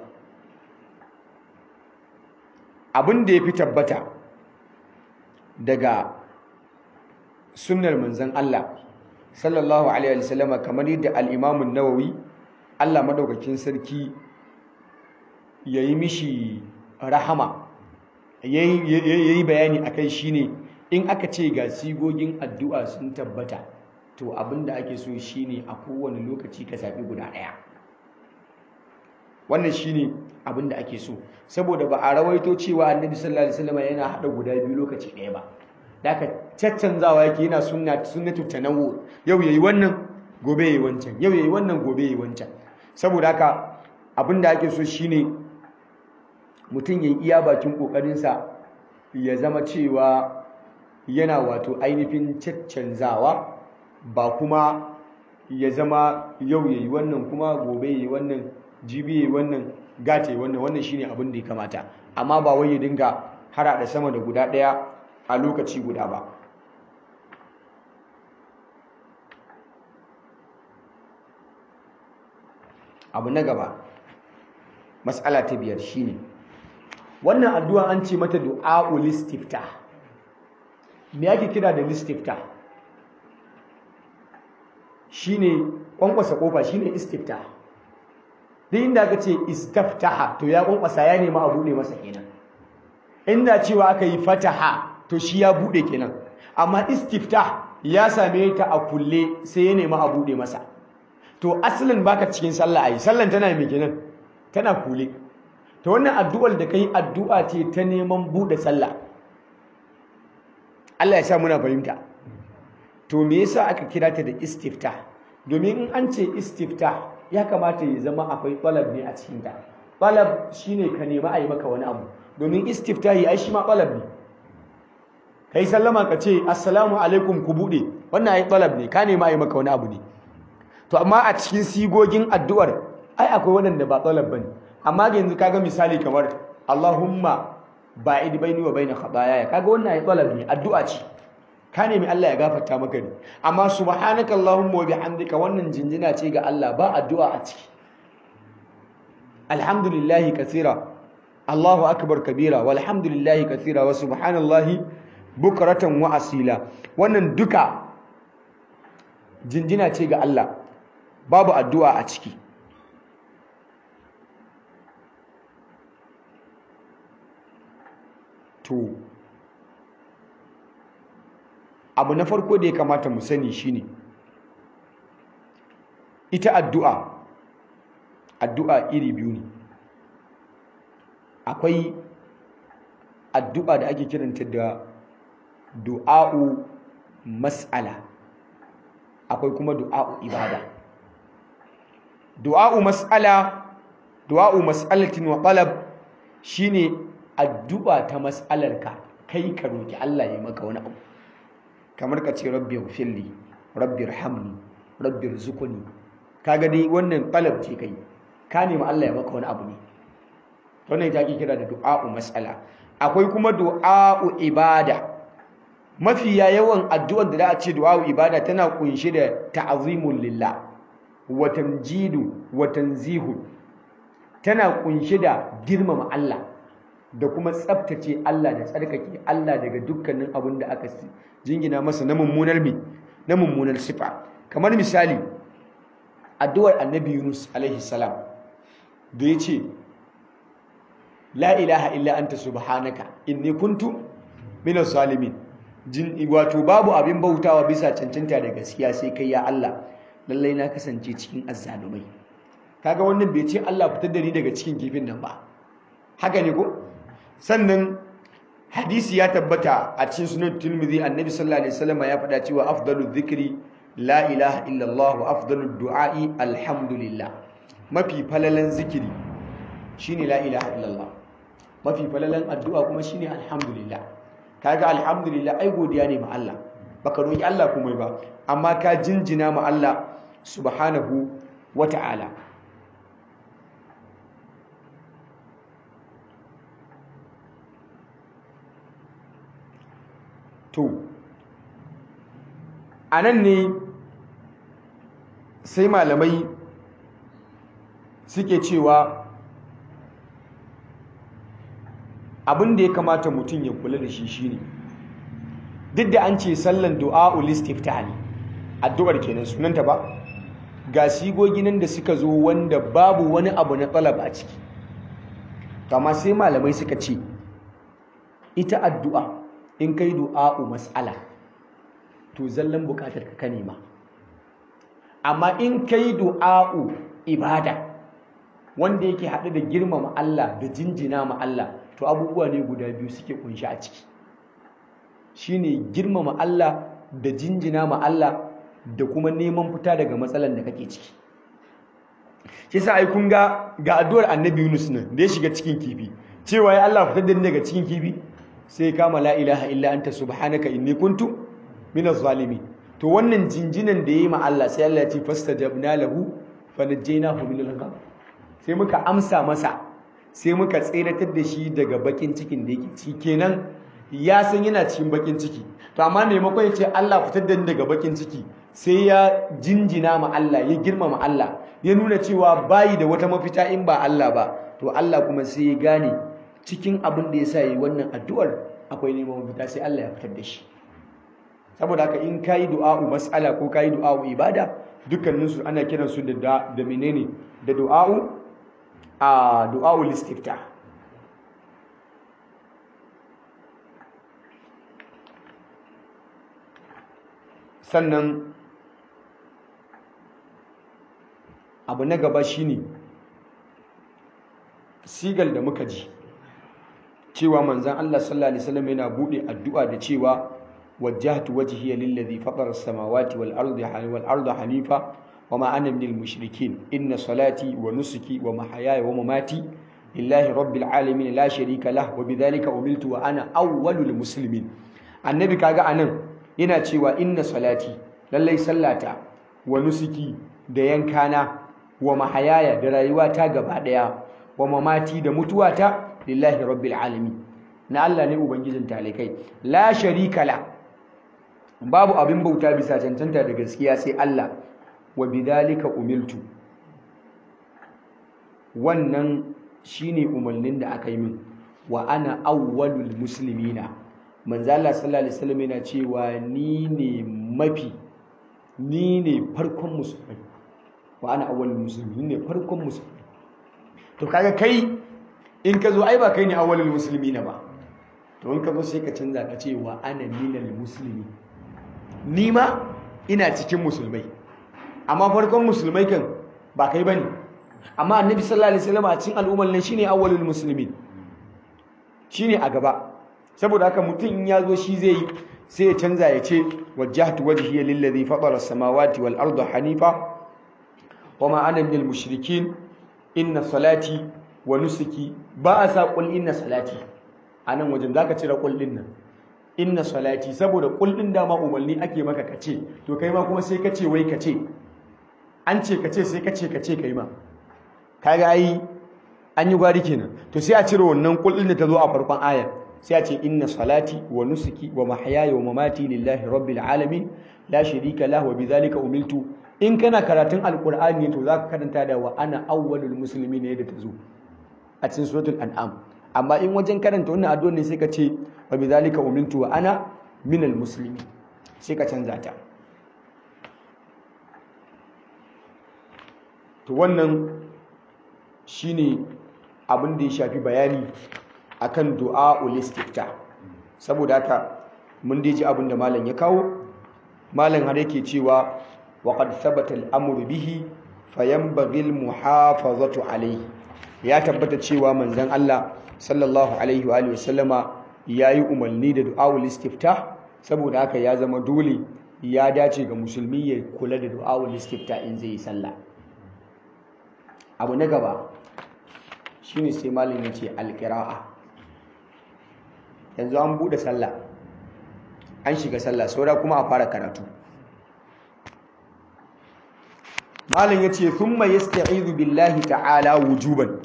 abin da yafi tabbata daga sunnar manzon Allah sallallahu alaihi wasallam kamar yadda al-Imam an-Nawawi Allah madaukakin sarki yayi mishi rahama yayi bayani akai shine in aka ce ga sigogin addu'a sun tabbata to abinda ake so shine a kowane lokaci ka zabi guda daya wannan shine abinda ake so saboda ba a rawaito cewa Annabi sallallahu alaihi wasallam yana hada guda biyu lokaci daya ba daga caccanzawa yake yana sunna sunnatu tanawwu yau yayi wannan gobe yayi wancan yau yayi wannan gobe yayi wancan saboda haka abinda ake so shine mutum yayi iya bakin kokarin sa ya zama cewa yana wato ainihin caccanzawa ba kuma ya zama yau yayi wannan kuma gobe yayi wannan jibi yayi wannan gata yayi wannan wannan shine abin da ya kamata amma ba wai ya dinga harada sama da guda daya a lokaci guda ba abu na gaba matsala ta biyar shine wannan addu'a an ce mata du'a'ul istifta me yake kira da istifta shine kwankwasa kofa shine istifta duk inda aka ce istaftaha to ya kwankwasa ya nemi a bude masa kenan inda cewa aka yi fataha to shi ya bude kenan amma istiftah ya same ta a kulle sai ya nemi a bude masa to asalin baka cikin sallah ai sallan tana mai kenan tana kulle to wannan addu'ar da kai addu'a ce ta neman bude sallah Allah ya sa muna fahimta to me yasa aka kira ta da istiftah domin in an ce istiftah ya kamata ya zama akwai talab ne a cikin ta talab shine ka nemi a yi maka wani abu domin istiftahi ai shi ma talab ne kai sallama ka ce assalamu alaikum ku bude wannan ai talab ne ka nema yi maka wani abu ne to amma a cikin sigogin addu'ar ai akwai waɗanda ba talab bane amma ga yanzu kaga misali kamar Allahumma ba'id baini wa baina khataaya kaga wannan ai talab ne addu'a ce ka nemi Allah ya gafarta maka ne amma subhanaka allahumma wa bihamdika wannan jinjina ce ga Allah ba addu'a a ciki alhamdulillahi kathira Allahu akbar kabira walhamdulillahi kathira wa subhanallahi bukratan wa asila wannan duka jinjina ce ga Allah babu addu'a a ciki to abu na farko da ya kamata mu sani shine ita addu'a addu'a iri biyu ne akwai addu'a da ake kiranta da du'a'u mas'ala akwai kuma du'a'u ibada du'a'u mas'ala du'a'u mas'alatin wa talab shine addu'a ta mas'alarka kai ka roki Allah ya maka wani abu kamar ka ce rabbi ghfirli rabbi irhamni rabbi irzuqni kaga dai wannan talab ce kai ka nemi Allah ya maka wani abu ne wannan ita ake kira da du'a'u mas'ala akwai kuma du'a'u ibada mafiya yawan addu'ar da za a ce du'a'u ibada tana kunshe da ta'azimul lillah wa tamjidu wa tanzihu tana kunshe da girmama Allah da kuma tsaftace Allah da tsarkake Allah daga dukkanin abin da aka jingina masa na mummunar mi na mummunar sifa kamar misali addu'ar annabi Yunus alaihi salam da ya ce la ilaha illa anta subhanaka inni kuntu minaz zalimin jin wato babu abin bautawa bisa cancanta da gaskiya sai kai ya Allah lallai na kasance cikin azzalumai kaga wannan bai ce Allah fitar da ni daga cikin kifin nan ba haka ne ko sannan hadisi ya tabbata a cikin sunan Tirmidhi annabi sallallahu alaihi wasallam ya faɗa cewa afdalu dhikri la ilaha illa Allah wa afdalu du'a'i alhamdulillah mafi falalan zikiri shine la ilaha illa Allah mafi falalan addu'a kuma shine alhamdulillah kaga alhamdulillah ai godiya ne ma Allah baka roki Allah kuma ba amma ka jinjina ma Allah subhanahu wata'ala to a nan ne sai malamai suke cewa abin da ya kamata mutum ya kula da shi shine duk da an ce sallan du'a ulistifta ne addu'ar kenan sunanta ba ga sigogi nan da suka zo wanda babu wani abu na talab a ciki kama sai malamai suka ce ita addu'a in kai du'a'u mas'ala to zallan bukatar ka ka nema amma in kai du'a'u ibada wanda yake haɗe da girmama Allah da jinjina ma Allah to abubuwa ne guda biyu suke kunshi a ciki shine girmama Allah da jinjina ma Allah da kuma neman fita daga matsalan da kake ciki shi sa ai kun ga ga addu'ar Annabi Yunus nan da ya shiga cikin kifi cewa ya Allah fitar da ni daga cikin kifi sai kama la ilaha illa anta subhanaka inni kuntu minaz zalimin to wannan jinjinan da yayi ma Allah sai Allah ya ce fastajabna lahu fanajjaynahu minal gham sai muka amsa masa sai muka tseratar da shi daga bakin cikin da yake ciki kenan ya san yana cikin bakin ciki to amma maimakon ya ce Allah fitar da ni daga bakin ciki sai ya jinjina ma Allah ya girmama Allah ya nuna cewa bayi da wata mafita in ba Allah ba to Allah kuma sai ya gane cikin abin da ya sa yi wannan addu'ar akwai neman mafita sai Allah ya fitar da shi saboda haka in kayi du'a'u mas'ala ko kayi du'a'u ibada dukkaninsu ana kiransu da da menene da du'a'u a du'a'u listifta sannan abu na gaba shine sigal da muka ji cewa manzan Allah sallallahu alaihi wasallam yana bude addu'a da cewa wajjahtu wajhiya lillazi fatara as-samawati wal ardi wal arda hanifa wama ana minal mushrikin inna salati wa nusuki wa mahayaya wa mamati lillahi rabbil alamin la sharika lah wa bidhalika umirtu wa ana awwalul muslimin annabi kaga anan yana cewa inna salati lallai sallata wa nusuki da yankana wa mahayaya da rayuwata gaba daya wa mamati da mutuwata lillahi rabbil alamin na Allah ne ubangijin talikai la sharika la babu abin bauta bisa cancanta da gaskiya sai Allah wa bidhalika umiltu wannan shine umarnin da aka yi min wa ana awwalul muslimina manzo Allah sallallahu alaihi wasallam yana cewa ni ne mafi ni ne farkon musulmai wa ana awwalul muslimin ni ne farkon musulmai to kaga kai in ka zo ai ba kai ne awwalul muslimina ba to in ka zo sai ka canza ka ce wa ana minal muslimi ni ma ina cikin musulmai amma farkon musulmai kan ba kai bane amma annabi sallallahu alaihi wasallam a cikin al'ummar nan shine awwalul muslimin shine a gaba saboda haka mutum in ya zo shi zai yi sai ya canza ya ce wajjahtu wajhiya lillazi fatara as-samawati wal arda hanifa wama ana minal mushrikin inna salati wa nusuki ba a sa qul inna salati anan wajen zaka cire qul din nan inna salati saboda qul din dama umarni ake maka kace to kai ma kuma sai kace wai kace an ce kace sai kace kace kai ma kaga ai an yi gwari kenan to sai a cire wannan qul din da ta zo a farkon aya sai a ce inna salati wa nusuki wa mahyaya wa mamati lillahi rabbil alamin la sharika lahu wa bidhalika umiltu in kana karatun alqur'ani to zaka karanta da wa ana awwalul muslimin ne da ta zo a cikin suratul an'am amma in wajen karanta wannan addu'a ne sai ka ce wa bidhalika umiltu wa ana minal muslimin sai ka canza ta to wannan shine abin da ya shafi bayani akan du'a ulistifta saboda haka mun dai ji abin da malam ya kawo malam har yake cewa wa qad thabata al-amru bihi fayanbaghi al-muhafazatu alayhi ya tabbata cewa manzon Allah sallallahu alaihi wa alihi wasallama yayi umarni da du'a ulistifta saboda haka ya zama dole ya dace ga musulmi ya kula da du'a ulistifta in zai yi sallah abu na gaba shine sai malam ya ce alqira'a yanzu an bude sallah an shiga sallah saura kuma a fara karatu malam ya ce thumma yasta'izu billahi ta'ala wujuban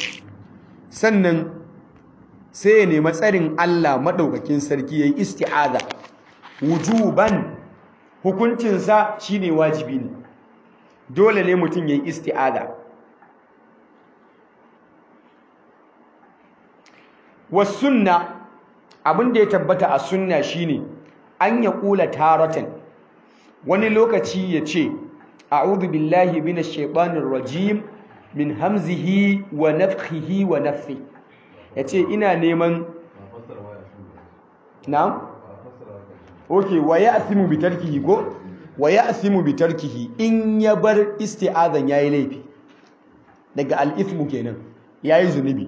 sannan sai ya nemi tsarin Allah madaukakin sarki yayi isti'aza wujuban hukuncinsa shine wajibi ne dole ne mutum ya yi isti'ada wasunna abin da ya tabbata a sunna shine an ya kula taratan wani lokaci ya ce a'udhu billahi minash shaitanir rajim min hamzihi wa nafthihi wa nafthi yace ina neman na'am okay wa ya'thimu bi tarkihi ko wa ya'thimu bi tarkihi in ya bar isti'azan yayi laifi daga al-ithmu kenan yayi zunubi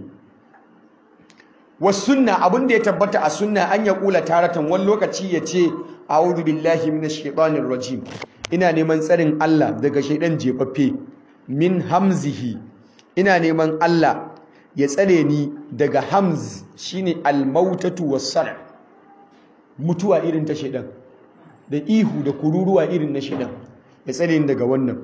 wasunna abin da ya tabbata a sunna an ya kula taratan wani lokaci ya ce a'udhu billahi minash shaitanir rajim ina neman tsarin Allah daga shaidan jefaffe min hamzihi ina neman Allah ya tsare ni daga hamz shine almautatu was-sar mutuwa irin ta shaidan da ihu da kururuwa irin na shaidan ya tsare ni daga wannan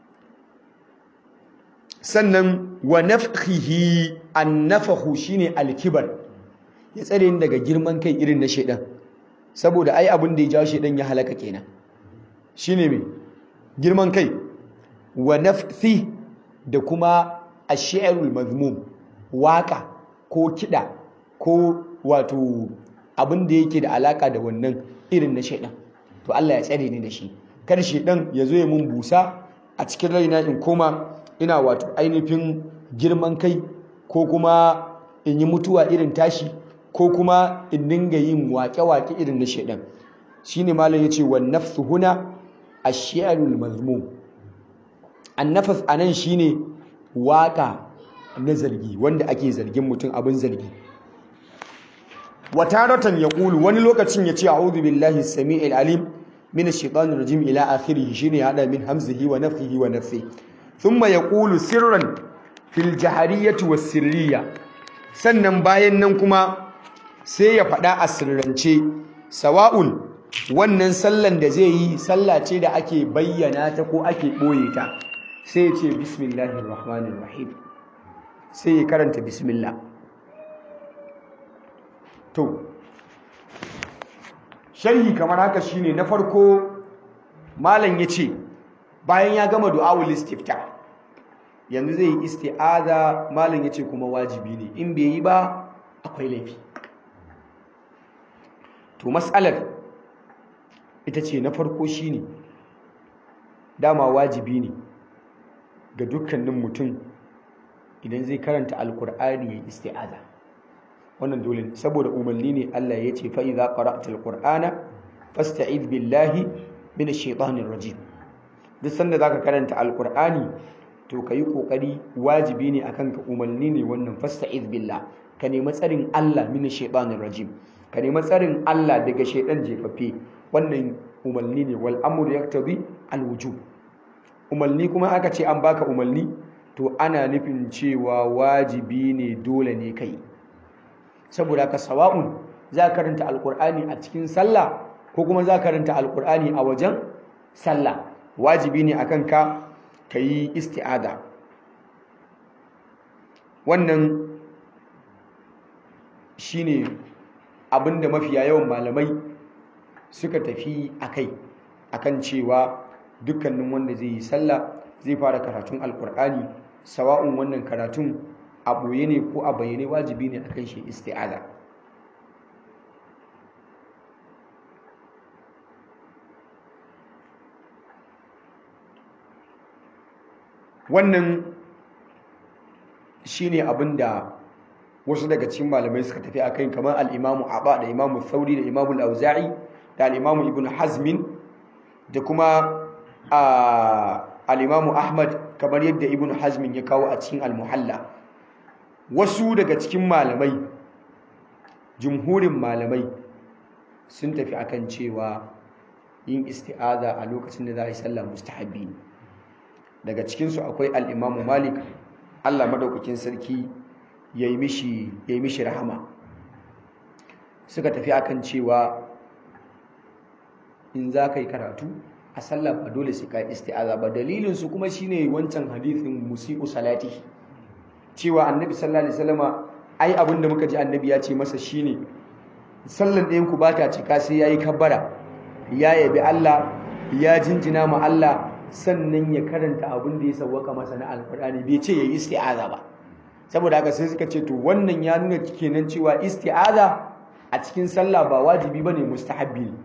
sannan wa nafkhihi an-nafhu shine al-kibar ya tsare ni daga girman kai irin na shaidan saboda ai abin da ya jawo shaidan ya halaka kenan shine me girman kai wa nafthi da kuma ash-shi'rul mazmum waka ko kida ko wato abin da yake da alaka da wannan irin na shaidan to Allah ya tsare ni da shi kar shaidan ya zo ya mun busa a cikin raina in koma ina wato ainihin girman kai ko kuma in yi mutuwa irin tashi ko kuma in dinga yin wake-wake irin na shaidan shine malam yace wan nafsu huna ash-shi'rul mazmum annafas anan shine waka na zargi wanda ake zargin mutum abin zargi wataratan yaqulu wani lokacin yace a'udhu billahi as-sami'il alim min ash-shaytanir rajim ila akhirih shine hada min hamzihi wa nafthihi wa nafthihi thumma yaqulu sirran fil jahariyyati was-sirriyya sannan bayan nan kuma sai ya faɗa a sirrance sawa'un wannan sallan da zai yi sallah ce da ake bayyana ta ko ake ɓoye ta sai ya ce bismillahir rahmanir rahim sai ya karanta bismillah to sharhi kamar haka shine na farko malam ya ce bayan ya gama du'awul istifta yanzu zai yi isti'aza malam ya ce kuma wajibi ne in bai yi ba akwai laifi to matsalar ita ce na farko shine dama wajibi ne ga dukkanin mutum idan zai karanta alkur'ani ya isti'aza wannan dole ne saboda umarni ne Allah ya ce fa idza qara'ta alqur'ana fasta'id billahi minash shaitanir rajim duk sanda zaka karanta alkur'ani to kayi kokari wajibi ne akan ka umarni ne wannan fasta'id billah ka nemi tsarin Allah minash shaitanir rajim ka nemi tsarin Allah daga shaidan jefaffe wannan umarni ne wal amru yaktabi al wujub umarni kuma aka ce an baka umarni to ana nufin cewa wajibi ne dole ne kai saboda ka sawa'un za ka karanta alkur'ani a cikin sallah ko kuma za ka karanta alkur'ani a wajen sallah wajibi ne akan ka ka yi isti'ada wannan shine abinda mafiya yawan malamai suka tafi akai akan cewa dukkanin wanda zai yi sallah zai fara karatun alkur'ani sawa'un wannan karatun a ɓoye ne ko a bayyane wajibi ne akan shi isti'ada wannan shine abin da wasu daga cikin malamai suka tafi a kai kamar al'imamu abba da imamu sauri da imamu al'auza'i da al'imamu ibn hazmin da kuma al'imamu ahmad kamar yadda ibn hazmin ya kawo a cikin al-muhalla wasu daga cikin malamai jumhurin malamai sun tafi akan cewa yin isti'aza a lokacin da za a yi sallah mustahabbi ne daga cikinsu akwai al'imamu malik allah madaukakin sarki ya yi mishi rahama suka tafi akan cewa in za ka yi karatu a sallah ba dole sai ka isti'aza ba dalilinsu kuma shine wancan hadithin musi'u salati cewa annabi sallallahu alaihi wasallama ai abinda muka ji annabi ya ce masa shine sallan ɗayan ku ba ta cika sai yayi kabbara ya yabi Allah ya jinjina ma Allah sannan ya karanta abin da ya sawwaka masa na alkur'ani bai ce yayi isti'aza ba saboda haka sai suka ce to wannan ya nuna kenan cewa isti'aza a cikin sallah ba wajibi bane mustahabbi ne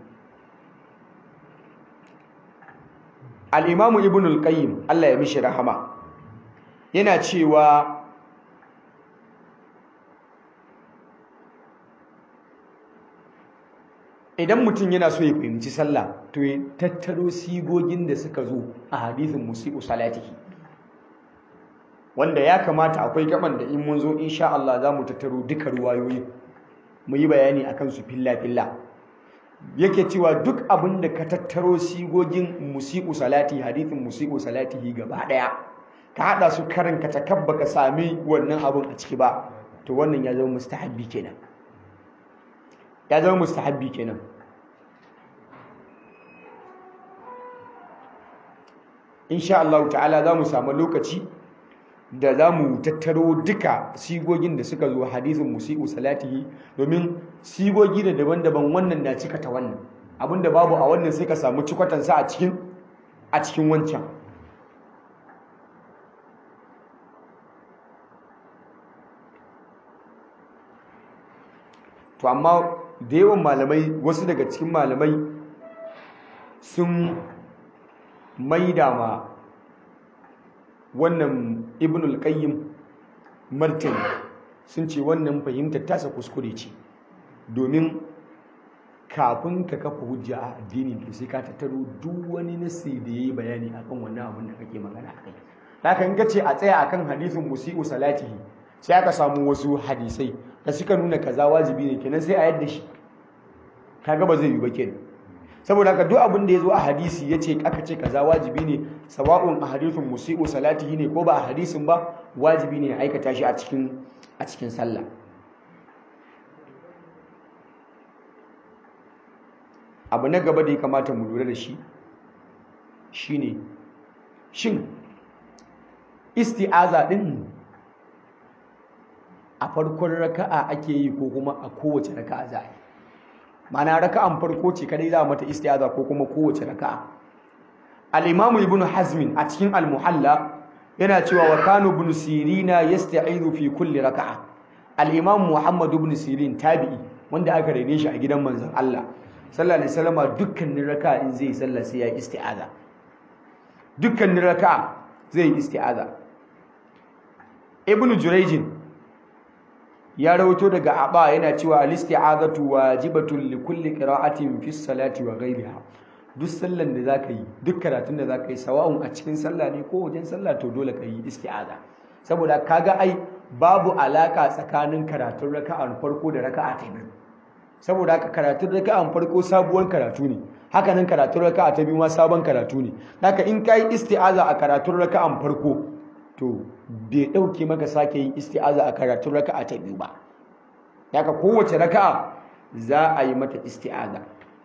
al-imamu ibn al-qayyim Allah ya mishi rahama yana cewa idan mutum yana so ya fahimci sallah to ya tattaro sigogin da suka zo a hadithin musi'u salatihi wanda ya kamata akwai gaban da in mun zo insha Allah za mu tattaro duka ruwayoyi mu yi bayani akan su filla-filla yake cewa duk abin da ka tattaro sigogin musi'u salati hadithin musi'u salatihi gaba daya ka hada su karin ka takabba ka sami wannan abin a ciki ba to wannan ya zama mustahabbi kenan ya zama mustahabbi kenan insha Allah ta'ala za mu samu lokaci da za mu tattaro duka sigogin da suka zo hadisin musi'u salatihi domin sigogi da daban-daban wannan na cika ta wannan abinda babu a wannan sai ka samu cikwatansa a cikin a cikin wancan to amma da yawan malamai wasu daga cikin malamai sun maida ma wannan ibnul qayyim martani sun ce wannan fahimtar tasa kuskure ce domin kafin ka kafa hujja a addini to sai ka tattaro duk wani nasi da yayi bayani akan wannan abin da kake magana akai haka in ka ce a tsaya akan hadisin musi'u salatihi sai aka samu wasu hadisai da suka nuna kaza wajibi ne kenan sai a yadda shi kaga ba zai yi ba kenan saboda haka duk abin da ya zo a hadisi ya ce aka ce kaza wajibi ne sawa'un a hadisin musi'u salatihi ne ko ba a hadisin ba wajibi ne ya aikata shi a cikin a cikin sallah abu na gaba da ya kamata mu lura da shi shine shin isti'aza din a farkon raka'a ake yi ko kuma a kowace raka'a za a yi mana raka'an farko ce kadai za mata isti'aza ko kuma kowace raka'a al-imamu ibn hazmin a cikin al-muhalla yana cewa wa kanu ibn sirina yasta'izu fi kulli raka'a al-imam muhammad ibn sirin tabi'i wanda aka rene shi a gidan manzon Allah sallallahu alaihi wasallam dukkanin raka'a in zai sallah sai ya isti'aza dukkanin raka'a zai isti'aza ibn jurayjin ya rawato daga aba yana cewa al-isti'azatu wajibatun li kulli qira'atin fi salati wa ghayriha duk sallan da zaka yi duk karatun da zaka yi sawa'un a cikin sallah ne ko wajen sallah to dole ka yi isti'aza saboda kaga ai babu alaka tsakanin karatun raka'an farko da raka'a ta biyu saboda haka karatun raka'an farko sabuwar karatu ne haka nan karatun raka'a ta biyu ma sabon karatu ne haka in kai isti'aza a karatun raka'an farko to bai ɗauke maka sake yin isti'aza a karatun raka'a ta biyu ba haka kowace raka'a za a yi mata isti'aza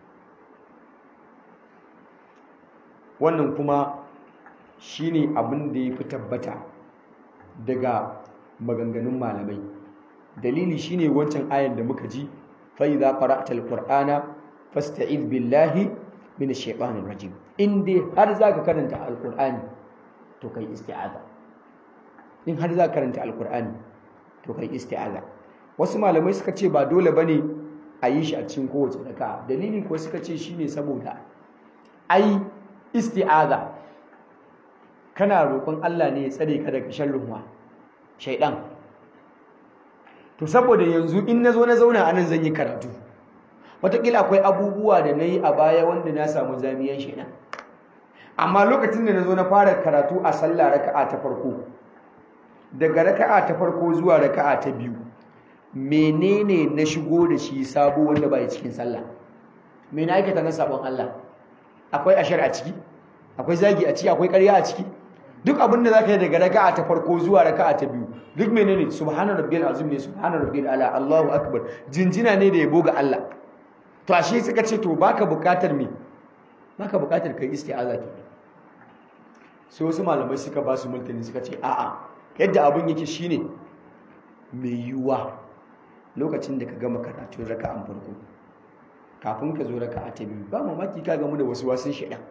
wannan kuma shine abin da ya fi tabbata daga maganganun malamai dalili shine wancan ayan da muka ji fa idza qara'ta alqur'ana fasta'id billahi min ash-shaytanir rajim in dai har zaka karanta alqur'ani to kai isti'aza in har za karanta alkur'ani to kai isti'aza wasu malamai suka ce ba dole bane a yi shi a cikin kowace raka dalili ko suka ce shine saboda ai isti'aza kana roƙon Allah ne ya tsare ka daga sharrin wa shaidan to saboda yanzu in nazo na zauna anan zan yi karatu wataƙila akwai abubuwa da na yi a baya wanda na samu zamiyan shaidan amma lokacin da na zo na fara karatu a sallah raka'a ta farko daga raka'a ta farko zuwa raka'a ta biyu menene na shigo da shi sabo wanda bai cikin sallah me na aikata na sabon Allah akwai ashar a ciki akwai zagi a ciki akwai ƙarya a ciki duk abin da zaka yi daga raka'a ta farko zuwa raka'a ta biyu duk menene subhana rabbiyal azim ne subhana rabbiyal ala Allahu akbar jinjina ne da yabo ga Allah to ashe suka ce to baka buƙatar me baka buƙatar kai isti'aza ke sai wasu malamai suka ba su mulkini suka ce a'a yadda abin yake shine mai yiwuwa lokacin da ka gama karatun raka'an farko kafin ka zo raka'a ta biyu ba mamaki ka gamu da wasu wasun shaidan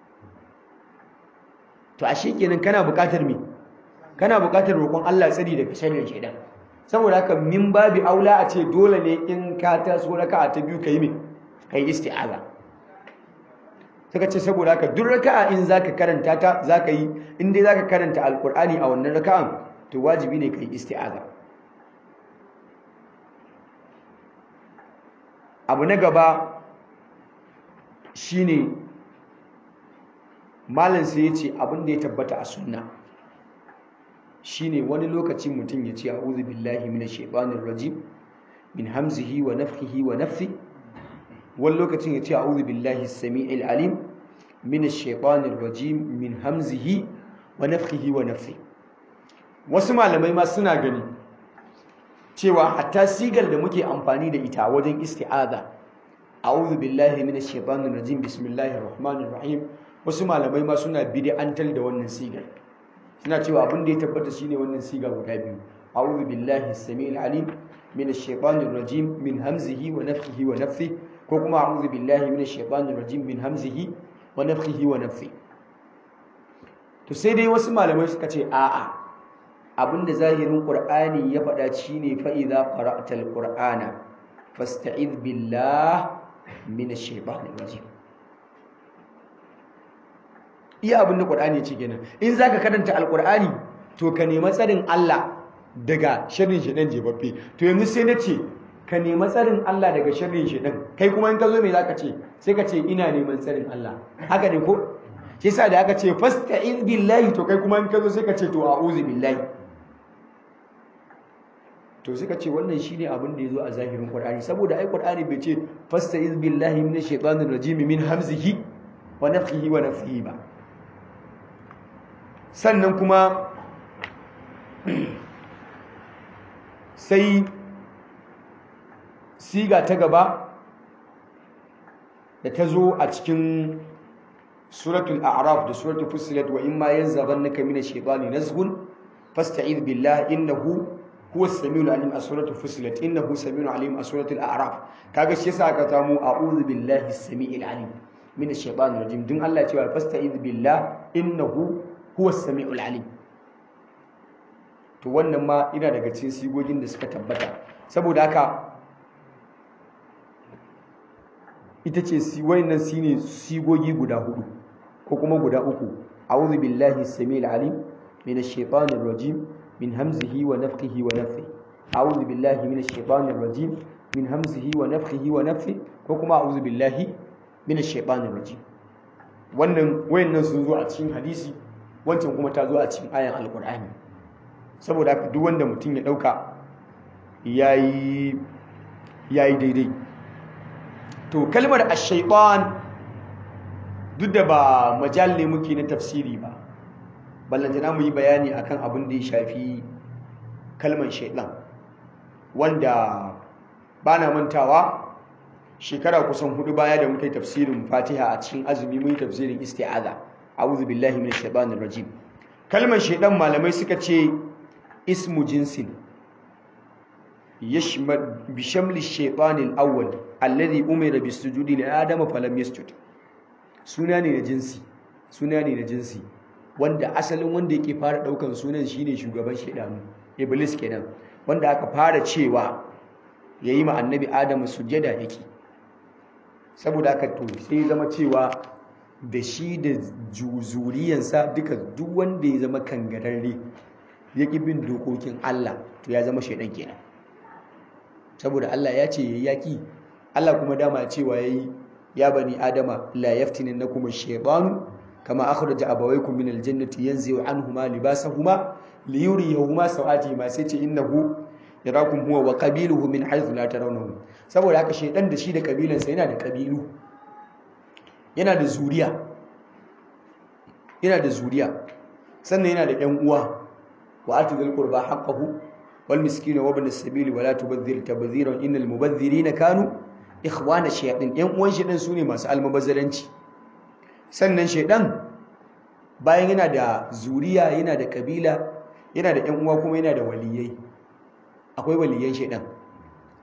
to ashe kenan kana buƙatar me kana buƙatar roƙon Allah tsari daga sharrin shaidan saboda haka min babi aula a ce dole ne in ka taso raka'a ta biyu kai me kai isti'aza suka ce saboda haka duk raka'a in zaka karanta ta zaka yi in dai zaka karanta alqur'ani a wannan raka'an to wajibi ne kai isti'aza abu na gaba shine malam sai ya ce abin da ya tabbata a sunna shine wani lokaci mutum ya ce a'udhu billahi minash shaitanir rajim min hamzihi wa nafthihi wa nafthi wani lokacin ya ce a'udhu billahi as-sami'il alim minash shaitanir rajim min hamzihi wa nafthihi wa nafthi wasu malamai ma suna gani cewa hatta sigar da muke amfani da ita wajen isti'aza a'udhu billahi minash shaitanir rajim bismillahir rahmanir rahim wasu malamai ma suna bid'antar da wannan sigar suna cewa abin da ya tabbata shine wannan siga guda biyu a'udhu billahi as-sami'il alim minash shaitanir rajim min hamzihi wa nafthihi wa nafthihi ko kuma a'udhu billahi minash shaitanir rajim min hamzihi wa nafthihi wa nafthihi to sai dai wasu malamai suka ce a'a abinda zahirin qur'ani ya faɗa shine fa idza qara'ta al-qur'ana fasta'iz billah minash shaitanir rajim iya abinda qur'ani ya ce kenan in zaka karanta al-qur'ani to ka nemi tsarin Allah daga sharrin shedan jebabbe to yanzu sai na ce ka nemi tsarin Allah daga sharrin shedan kai kuma in ka zo me zaka ce sai ka ce ina neman tsarin Allah haka ne ko shi yasa da aka ce fasta'iz billahi to kai kuma in ka zo sai ka ce to a'udhu billahi to suka ce wannan shine abin da yazo a zahirin Qur'ani saboda ai Qur'ani bai ce fasta'iz billahi minash shaitanir rajim min hamzihi wa nafthihi wa nafthihi ba sannan kuma sai siga ta gaba da ta zo a cikin suratul a'raf da suratul fussilat wa imma yanzaghannaka minash shaitani nazghun fasta'id billahi innahu huwa as-sami'ul alim a suratul fussilat innahu sami'un alim a suratul a'raf kaga shi yasa aka samu a'udhu billahi as-sami'il alim minash shaitanir rajim dun Allah cewa fasta'id billahi innahu huwa as-sami'ul alim to wannan ma ina daga cikin sigogin da suka tabbata saboda haka ita ce wayannan shine sigogi guda hudu ko kuma guda uku a'udhu billahi as-sami'il alim minash shaitanir rajim min hamzihi wa nafthihi wa nafthihi a'udhu billahi minash shaitanir rajim min hamzihi wa nafthihi wa nafthihi ko kuma a'udhu billahi minash shaitanir rajim wannan wayannan sun zo a cikin hadisi wancan kuma ta zo a cikin ayan alqur'ani saboda haka duk wanda mutum ya dauka yayi yayi daidai to kalmar ash-shaytan duk da ba majal ne muke na tafsiri ba ballantana mu yi bayani akan abin da ya shafi kalmar shaytan wanda bana mantawa shekara kusan hudu baya da muka yi tafsirin Fatiha a cikin azumi mun yi tafsirin isti'aza a'udhu billahi minash shaitanir rajim kalmar shaytan malamai suka ce ismu jinsin yashmal bi shamli shaytanil awwal alladhi umira bis sujudi li adama falam yasjud suna ne na jinsi suna ne na jinsi wanda asalin wanda yake fara daukan sunan shine shugaban shaydanu iblis kenan wanda aka fara cewa yayi ma annabi adamu sujada yake saboda aka to sai zama cewa da shi da zuriyansa duka duk wanda ya zama kangararre ya ƙi bin dokokin Allah to ya zama shaidan kenan saboda Allah ya ce yayi yaki Allah kuma dama cewa yayi ya bani adama la yaftinannakum ash-shaytanu kama akhraja abawaykum min al-jannati yanzi'u anhuma libasahuma liyuriyahuma sawatihima sai ce innahu yarakum huwa wa qabiluhu min haythu la tarawnahum saboda haka shaidan da shi da kabilansa yana da kabilu yana da zuriya yana da zuriya sannan yana da ƴan uwa wa atizil qurba haqqahu wal miskina wa ibn as-sabil wa la tubadhir tabdhiran innal mubadhirina kanu ikhwana shayatin ƴan uwan shi din sune masu almubazzaranci sannan shaidan bayan yana da zuriya yana da kabila yana da ƴan uwa kuma yana da waliyai akwai waliyan shaidan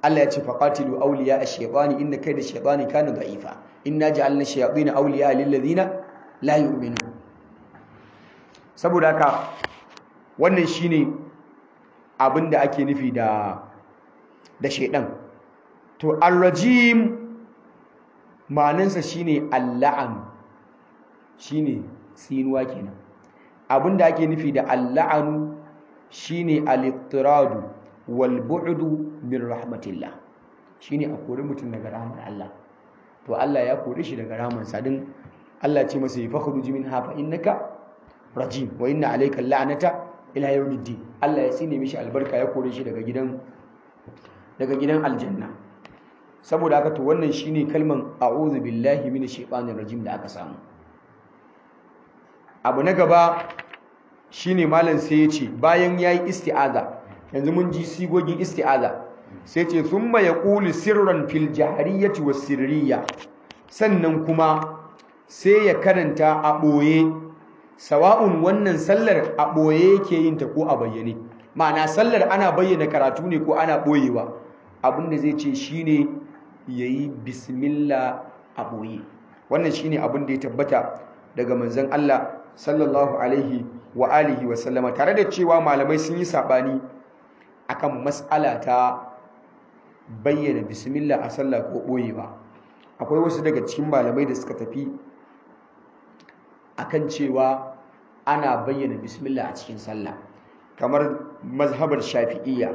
Allah ya ce faqatilu awliya ash-shaytani inna kayda ash-shaytani kana da'ifa inna ja'alna ash-shayatina awliya lil ladina la yu'minun saboda haka wannan shine abinda ake nufi da da shaydan to ar-rajim ma'anansa shine al-la'an shine tsinuwa kenan abinda ake nufi da al-la'anu shine al-ittiradu wal bu'du min rahmatillah shine a kore mutum daga rahmar Allah to Allah ya kore shi daga rahmar sa din Allah ya ce masa fakhruj minha fa innaka rajim wa inna alayka la'nata ila yawmiddin Allah ya sine mishi albarka ya kore shi daga gidan daga gidan aljanna saboda haka to wannan shine kalman a'udhu billahi minash shaitanir rajim da aka samu abu na gaba shine malam sai ya ce bayan yayi isti'aza yanzu mun ji sigogin isti'aza sai ce thumma yaqulu sirran fil jahriyati was sirriya sannan kuma sai ya karanta a boye sawa'un wannan sallar a boye yake yin ta ko a bayyane ma'ana sallar ana bayyana karatu ne ko ana boyewa abinda zai ce shine yayi bismillah a boye wannan shine abin da ya tabbata daga manzon Allah sallallahu alaihi wa alihi wa sallama tare da cewa malamai sun yi sabani akan mas'ala ta bayyana bismillah a sallah ko boyewa akwai wasu daga cikin malamai da suka tafi akan cewa ana bayyana bismillah a cikin sallah kamar mazhabar shafi'iyya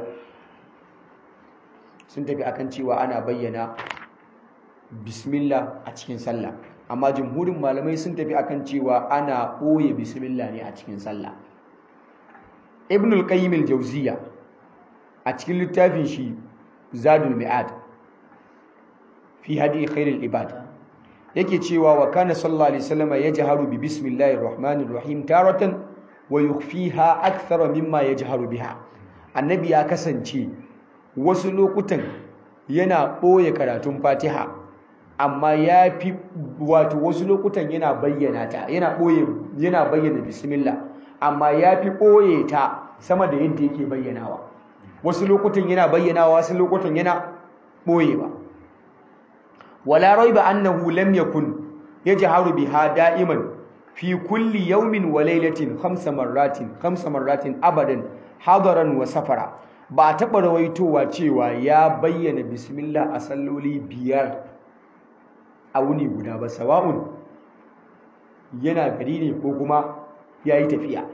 sun tafi akan cewa ana bayyana bismillah a cikin sallah amma jumhurin malamai sun tafi akan cewa ana ɓoye bismillah ne a cikin sallah ibn al-qayyim al-jawziyya a cikin littafin shi zadul mi'ad fi hadi khairul ibad yake cewa wa kana sallallahu alaihi wasallam yajharu bi bismillahir rahmanir rahim taratan wa yukhfiha akthara mimma yajharu biha annabi ya kasance wasu lokutan yana ɓoye karatun fatiha amma ya fi wato wasu lokutan yana bayyana ta yana ɓoye yana bayyana bismillah amma ya fi ɓoye ta sama da yadda yake bayyanawa wasu lokutan yana bayyanawa wasu lokutan yana ɓoyewa wala raiba annahu lam yakun yajharu biha da'iman fi kulli yawmin wa laylatin khamsa marratin khamsa marratin abadan hadaran wa safara ba taɓa rawaitowa cewa ya bayyana bismillah a salloli biyar a wuni guda ba sawa'un yana gari ne ko kuma ya yi tafiya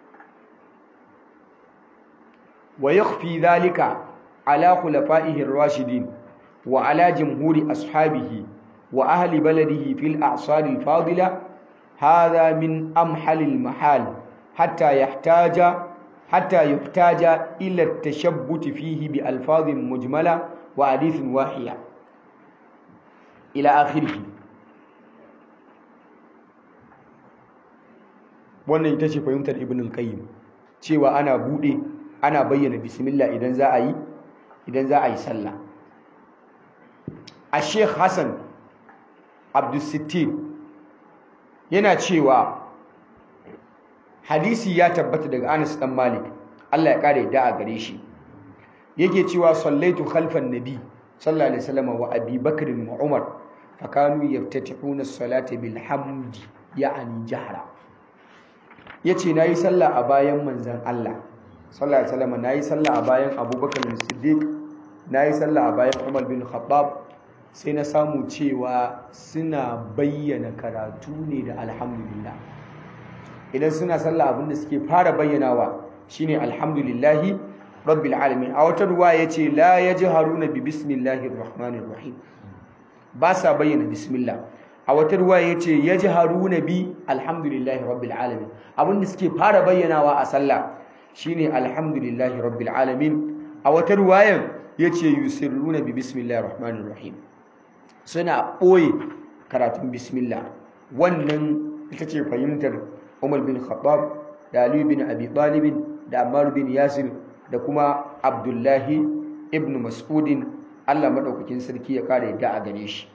wa yakhfi dhalika ala khulafa'ihi ar-rashidin wa ala jumhuri ashabihi wa ahli baladihi fil a'sar al-fadila hadha min amhal al-mahal hatta yahtaja hatta yuhtaja ila at-tashabbut fihi bi alfazin mujmala wa hadithin wahiya ila akhirih wannan ita ce fahimtar ibn al-qayyim cewa ana bude ana bayyana bismillah idan za a yi idan za a yi sallah a sheikh hassan abdulsittin yana cewa hadisi ya tabbata daga anas dan malik Allah ya kare da a gare shi yake cewa sallaitu khalfan nabi sallallahu alaihi wasallam wa abi bakr wa umar fakanu yaftatihuna as-salata bil hamdi ya'ani jahra yace nayi sallah a bayan manzon Allah sallallahu alaihi wasallam nayi sallah a bayan abubakar as-siddiq nayi sallah a bayan umar bin khattab sai na samu cewa suna bayyana karatu ne da alhamdulillah idan suna sallah abinda suke fara bayyanawa shine alhamdulillahi rabbil alamin a wata ruwa yace la yajharuna bi bismillahir rahmanir rahim ba sa bayyana bismillah a wata ruwa yace yajharuna bi alhamdulillahi rabbil alamin abinda suke fara bayyanawa a sallah shine alhamdulillahi rabbil alamin a wata ruwayan yace yusirruna bi bismillahir rahmanir rahim suna ɓoye karatun bismillah wannan ita ce fahimtar umar bin khattab da ali bin abi talib da ammar bin yasir da kuma abdullahi ibn mas'udin Allah madaukakin sarki ya kare yadda a gare shi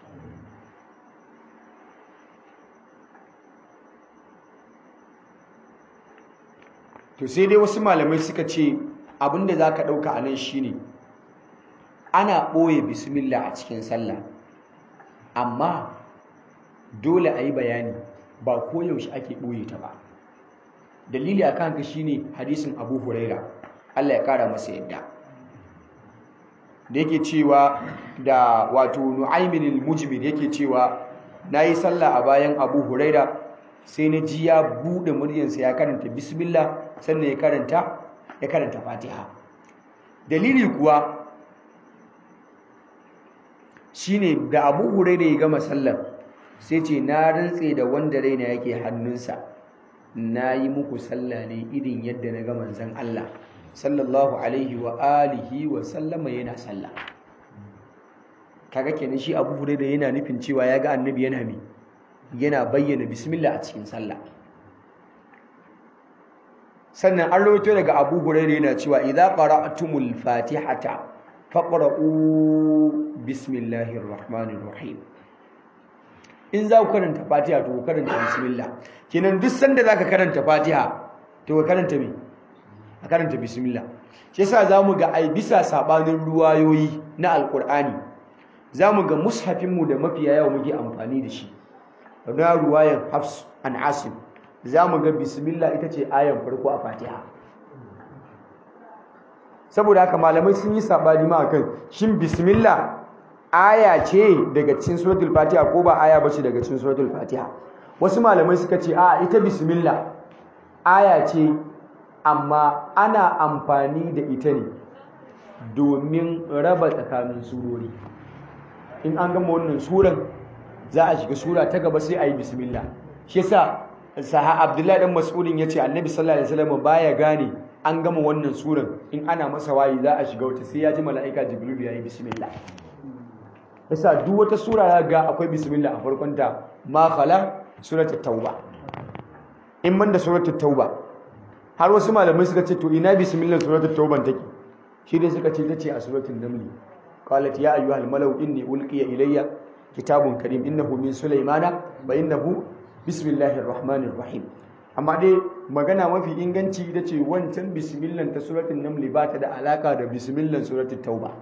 to sai dai wasu malamai suka ce abinda zaka dauka anan shine ana ɓoye bismillah a cikin sallah amma dole a yi bayani ba koyaushe ake ɓoye ta ba dalili a kanka shine hadisin abu huraira allah ya kara masa yadda da yake cewa da wato nu'aymin al-mujmir yake cewa nayi sallah a bayan abu huraira sai na ji ya bude muryarsa ya karanta bismillah sannan ya karanta ya karanta fatiha dalili kuwa shine da abu huraira ya gama sallar sai ce na rantse da wanda raina yake hannunsa na yi muku sallah ne irin yadda na ga manzon Allah sallallahu alaihi wa alihi wa sallama yana sallah kaga kenan shi Abu Hurairah yana nufin cewa ya ga annabi yana mi yana bayyana bismillah a cikin sallah sannan an rawaito daga Abu Hurairah yana cewa idza qara'tumul fatihata faqra'u bismillahir rahmanir rahim in za ku karanta fatiha to ku karanta bismillah kenan duk sanda zaka karanta fatiha to ka karanta me a karanta bismillah shi yasa zamu ga ai bisa sabanin ruwayoyi na alqur'ani zamu ga mushafin mu da mafiya yawa muke amfani da shi na ruwayan Hafs an Asim zamu ga bismillah ita ce ayan farko a Fatiha saboda haka malamai sun yi sabani ma akan shin bismillah aya ce daga cikin suratul Fatiha ko ba aya bace daga cikin suratul Fatiha wasu malamai suka ce a ita bismillah aya ce amma ana amfani da ita ne domin raba tsakanin surori in an gama wannan suran za a shiga sura ta gaba sai a yi bismillah shi yasa saha abdullahi dan mas'udin yace annabi sallallahu alaihi wasallam baya gane an gama wannan suran in ana masa wayi za a shiga wata sai ya ji mala'ika jibril ya yi bismillah yasa duk wata sura ya ga akwai bismillah a farkon ta ma khala suratul tauba in man da suratul tauba har wasu malamai suka ce to ina bismillah suratul tauban take shi dai suka ce tace a suratul naml qalat ya ayyuhal malau inni ulqiya ilayya kitabun karim innahu min sulaymana wa innahu bismillahir rahmanir rahim amma dai magana mafi inganci ita ce wancan bismillah ta suratul naml ba ta da alaka da bismillah suratul tauba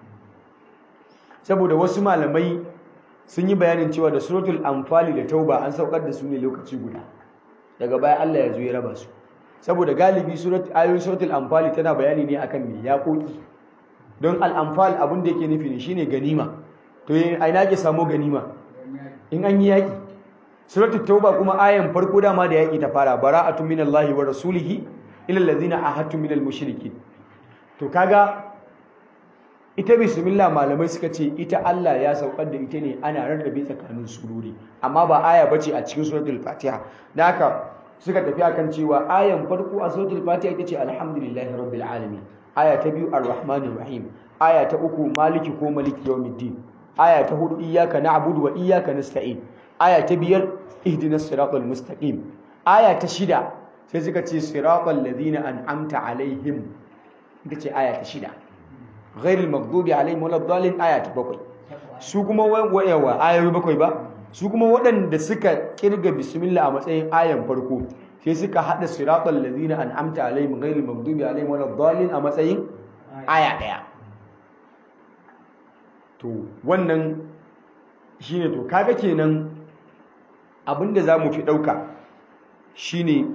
saboda wasu malamai sun yi bayanin cewa da suratul anfali da tauba an saukar da su ne lokaci guda daga baya Allah ya zo ya raba su saboda galibi surat ayoyin suratul anfal tana bayani ne akan me yaƙoƙi don al-anfal abin da yake nufi ne shine ganima to a ina ke samu ganima in an yi yaƙi suratul tauba kuma ayan farko dama da yaƙi ta fara bara'atun minallahi wa rasulihi ila allazina ahadtum minal mushrikin to kaga ita bismillah malamai suka ce ita Allah ya saukar da ita ne ana rarrabe tsakanin surori amma ba aya bace a cikin suratul fatiha da haka suka tafi akan cewa ayan farko a suratul fatiha ita ce alhamdulillahi rabbil alamin aya ta biyu arrahmanir rahim aya ta uku maliki ko maliki yawmiddin aya ta hudu iyyaka na'budu wa iyyaka nasta'in aya ta biyar ihdinas siratal mustaqim aya ta shida sai suka ce siratal ladina an'amta alaihim ita ce aya ta shida ghairil maghdubi alaihim waladdallin aya ta bakwai su kuma wayawa ayoyi bakwai ba su kuma waɗanda suka kirga bismillah a matsayin ayan farko sai suka hada siratal ladina an'amta alaihim ghairil maghdubi alaihim waladdallin a matsayin aya daya to wannan shine to kaga kenan abinda zamu fi dauka shine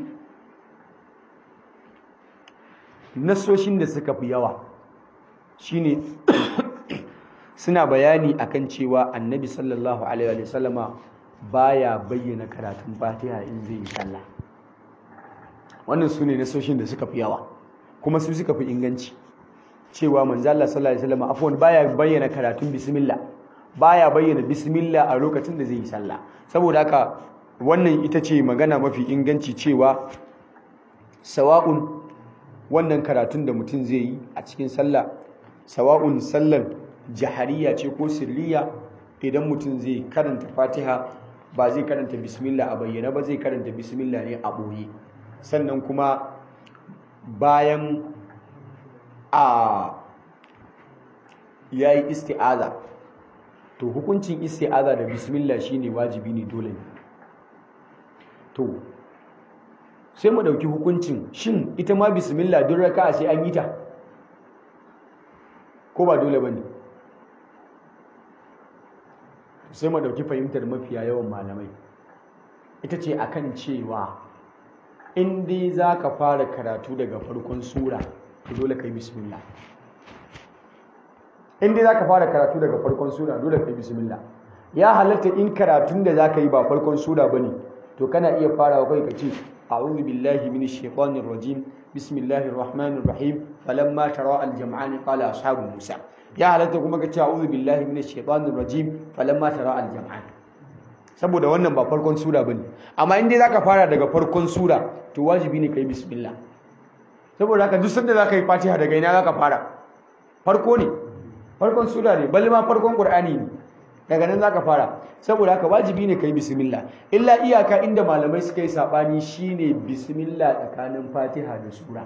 nasoshin da suka fi yawa shine suna bayani akan cewa annabi sallallahu alaihi wa sallama baya bayyana karatun fatiha in zai yi sallah wannan su ne nasoshin da suka fi yawa kuma su suka fi inganci cewa manzala sallallahu alaihi wasallam afwan baya bayyana karatun bismillah baya bayyana bismillah a lokacin da zai yi sallah saboda haka wannan ita ce magana mafi inganci cewa sawa'un wannan karatun da mutum zai yi a cikin sallah sawa'un sallar jahariya ce ko sirriya idan mutum zai karanta fatiha ba zai karanta bismillah a bayyana ba zai karanta bismillah ne a ɓoye sannan kuma bayan a ya yi isti'aza to hukuncin isti'aza da bismillah shine wajibi ne dole ne to sai mu ɗauki hukuncin shin ita ma bismillah duk raka sai an yi ta ko ba dole ba ne sai mu dauki fahimtar mafiya yawan malamai ita ce akan cewa in dai za ka fara karatu daga farkon sura to dole ka yi bismillah in dai za ka fara karatu daga farkon sura dole ka yi bismillah ya halatta in karatun da za ka yi ba farkon sura ba ne to kana iya farawa kai ka ce a'udhu billahi minash shaitanir rajim bismillahir rahmanir rahim falamma tara al jam'ani qala ashabu musa ya halatta kuma ka ce a'udhu billahi minash shaitanir rajim falamma tara al jam'ani saboda wannan ba farkon sura bane amma in dai zaka fara daga farkon sura to wajibi ne kai bismillah saboda haka duk sanda zaka yi fatiha daga ina zaka fara farko ne farkon sura ne balle ma farkon qur'ani ne daga nan zaka fara saboda haka wajibi ne kai bismillah illa iyaka inda malamai suka yi sabani shine bismillah tsakanin fatiha da sura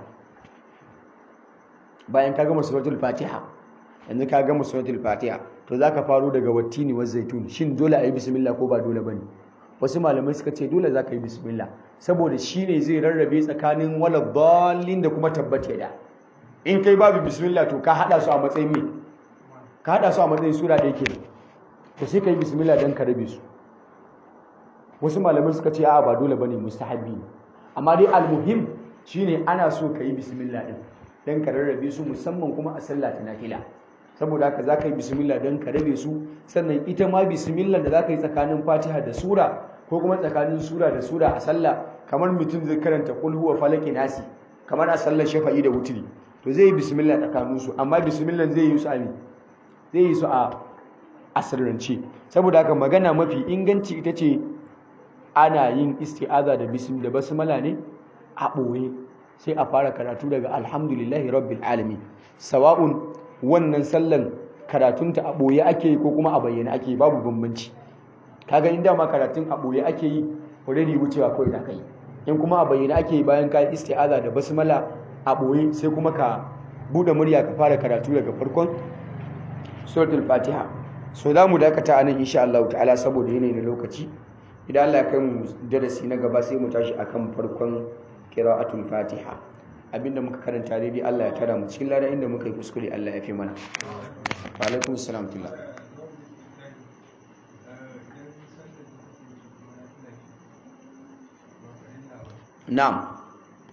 bayan ka gama suratul fatiha yanzu ka gama suratul fatiha to zaka faro daga wattini wa zaitun shin dole ayi bismillah ko ba dole bane wasu malamai suka ce dole zaka yi bismillah saboda shine zai rarrabe tsakanin wala dallin da kuma tabbata da in kai babu bismillah to ka hada su a matsayin me ka hada su a matsayin sura da yake to sai kai bismillah dan ka rabe su wasu malamai suka ce a'a ba dole bane mustahabi ne amma dai almuhim shine ana so ka yi bismillah din dan ka rarrabe su musamman kuma a sallah ta nafila saboda haka za ka yi bismillah don ka rabe su sannan ita ma bismillah da za ka yi tsakanin fatiha da sura ko kuma tsakanin sura da sura a sallah kamar mutum zai karanta kul huwa falaki nasi kamar a sallar shafa'i da wutiri to zai yi bismillah tsakanin su amma bismillah zai yi su a zai yi su a asirrance saboda haka magana mafi inganci ita ce ana yin isti'aza da bism da basmala ne a ɓoye sai a fara karatu daga alhamdulillahi rabbil alamin sawa'un wannan sallan karatunta a ɓoye ake yi ko kuma a bayyana ake yi babu bambanci kaga inda ma karatun a ɓoye ake yi already wucewa kawai za ka yi in kuma a bayyana ake yi bayan ka isti'aza da basmala a ɓoye sai kuma ka buɗe murya ka fara karatu daga farkon suratul fatiha so za mu dakata a nan insha Allah ta'ala saboda yanayi na lokaci idan Allah ya kai mu darasi na gaba sai mu tashi akan farkon qira'atul fatiha abinda muka karanta daidai Allah ya tara mu cikin lada inda muka yi kuskure Allah ya fi mana wa alaikum assalam tilla na'am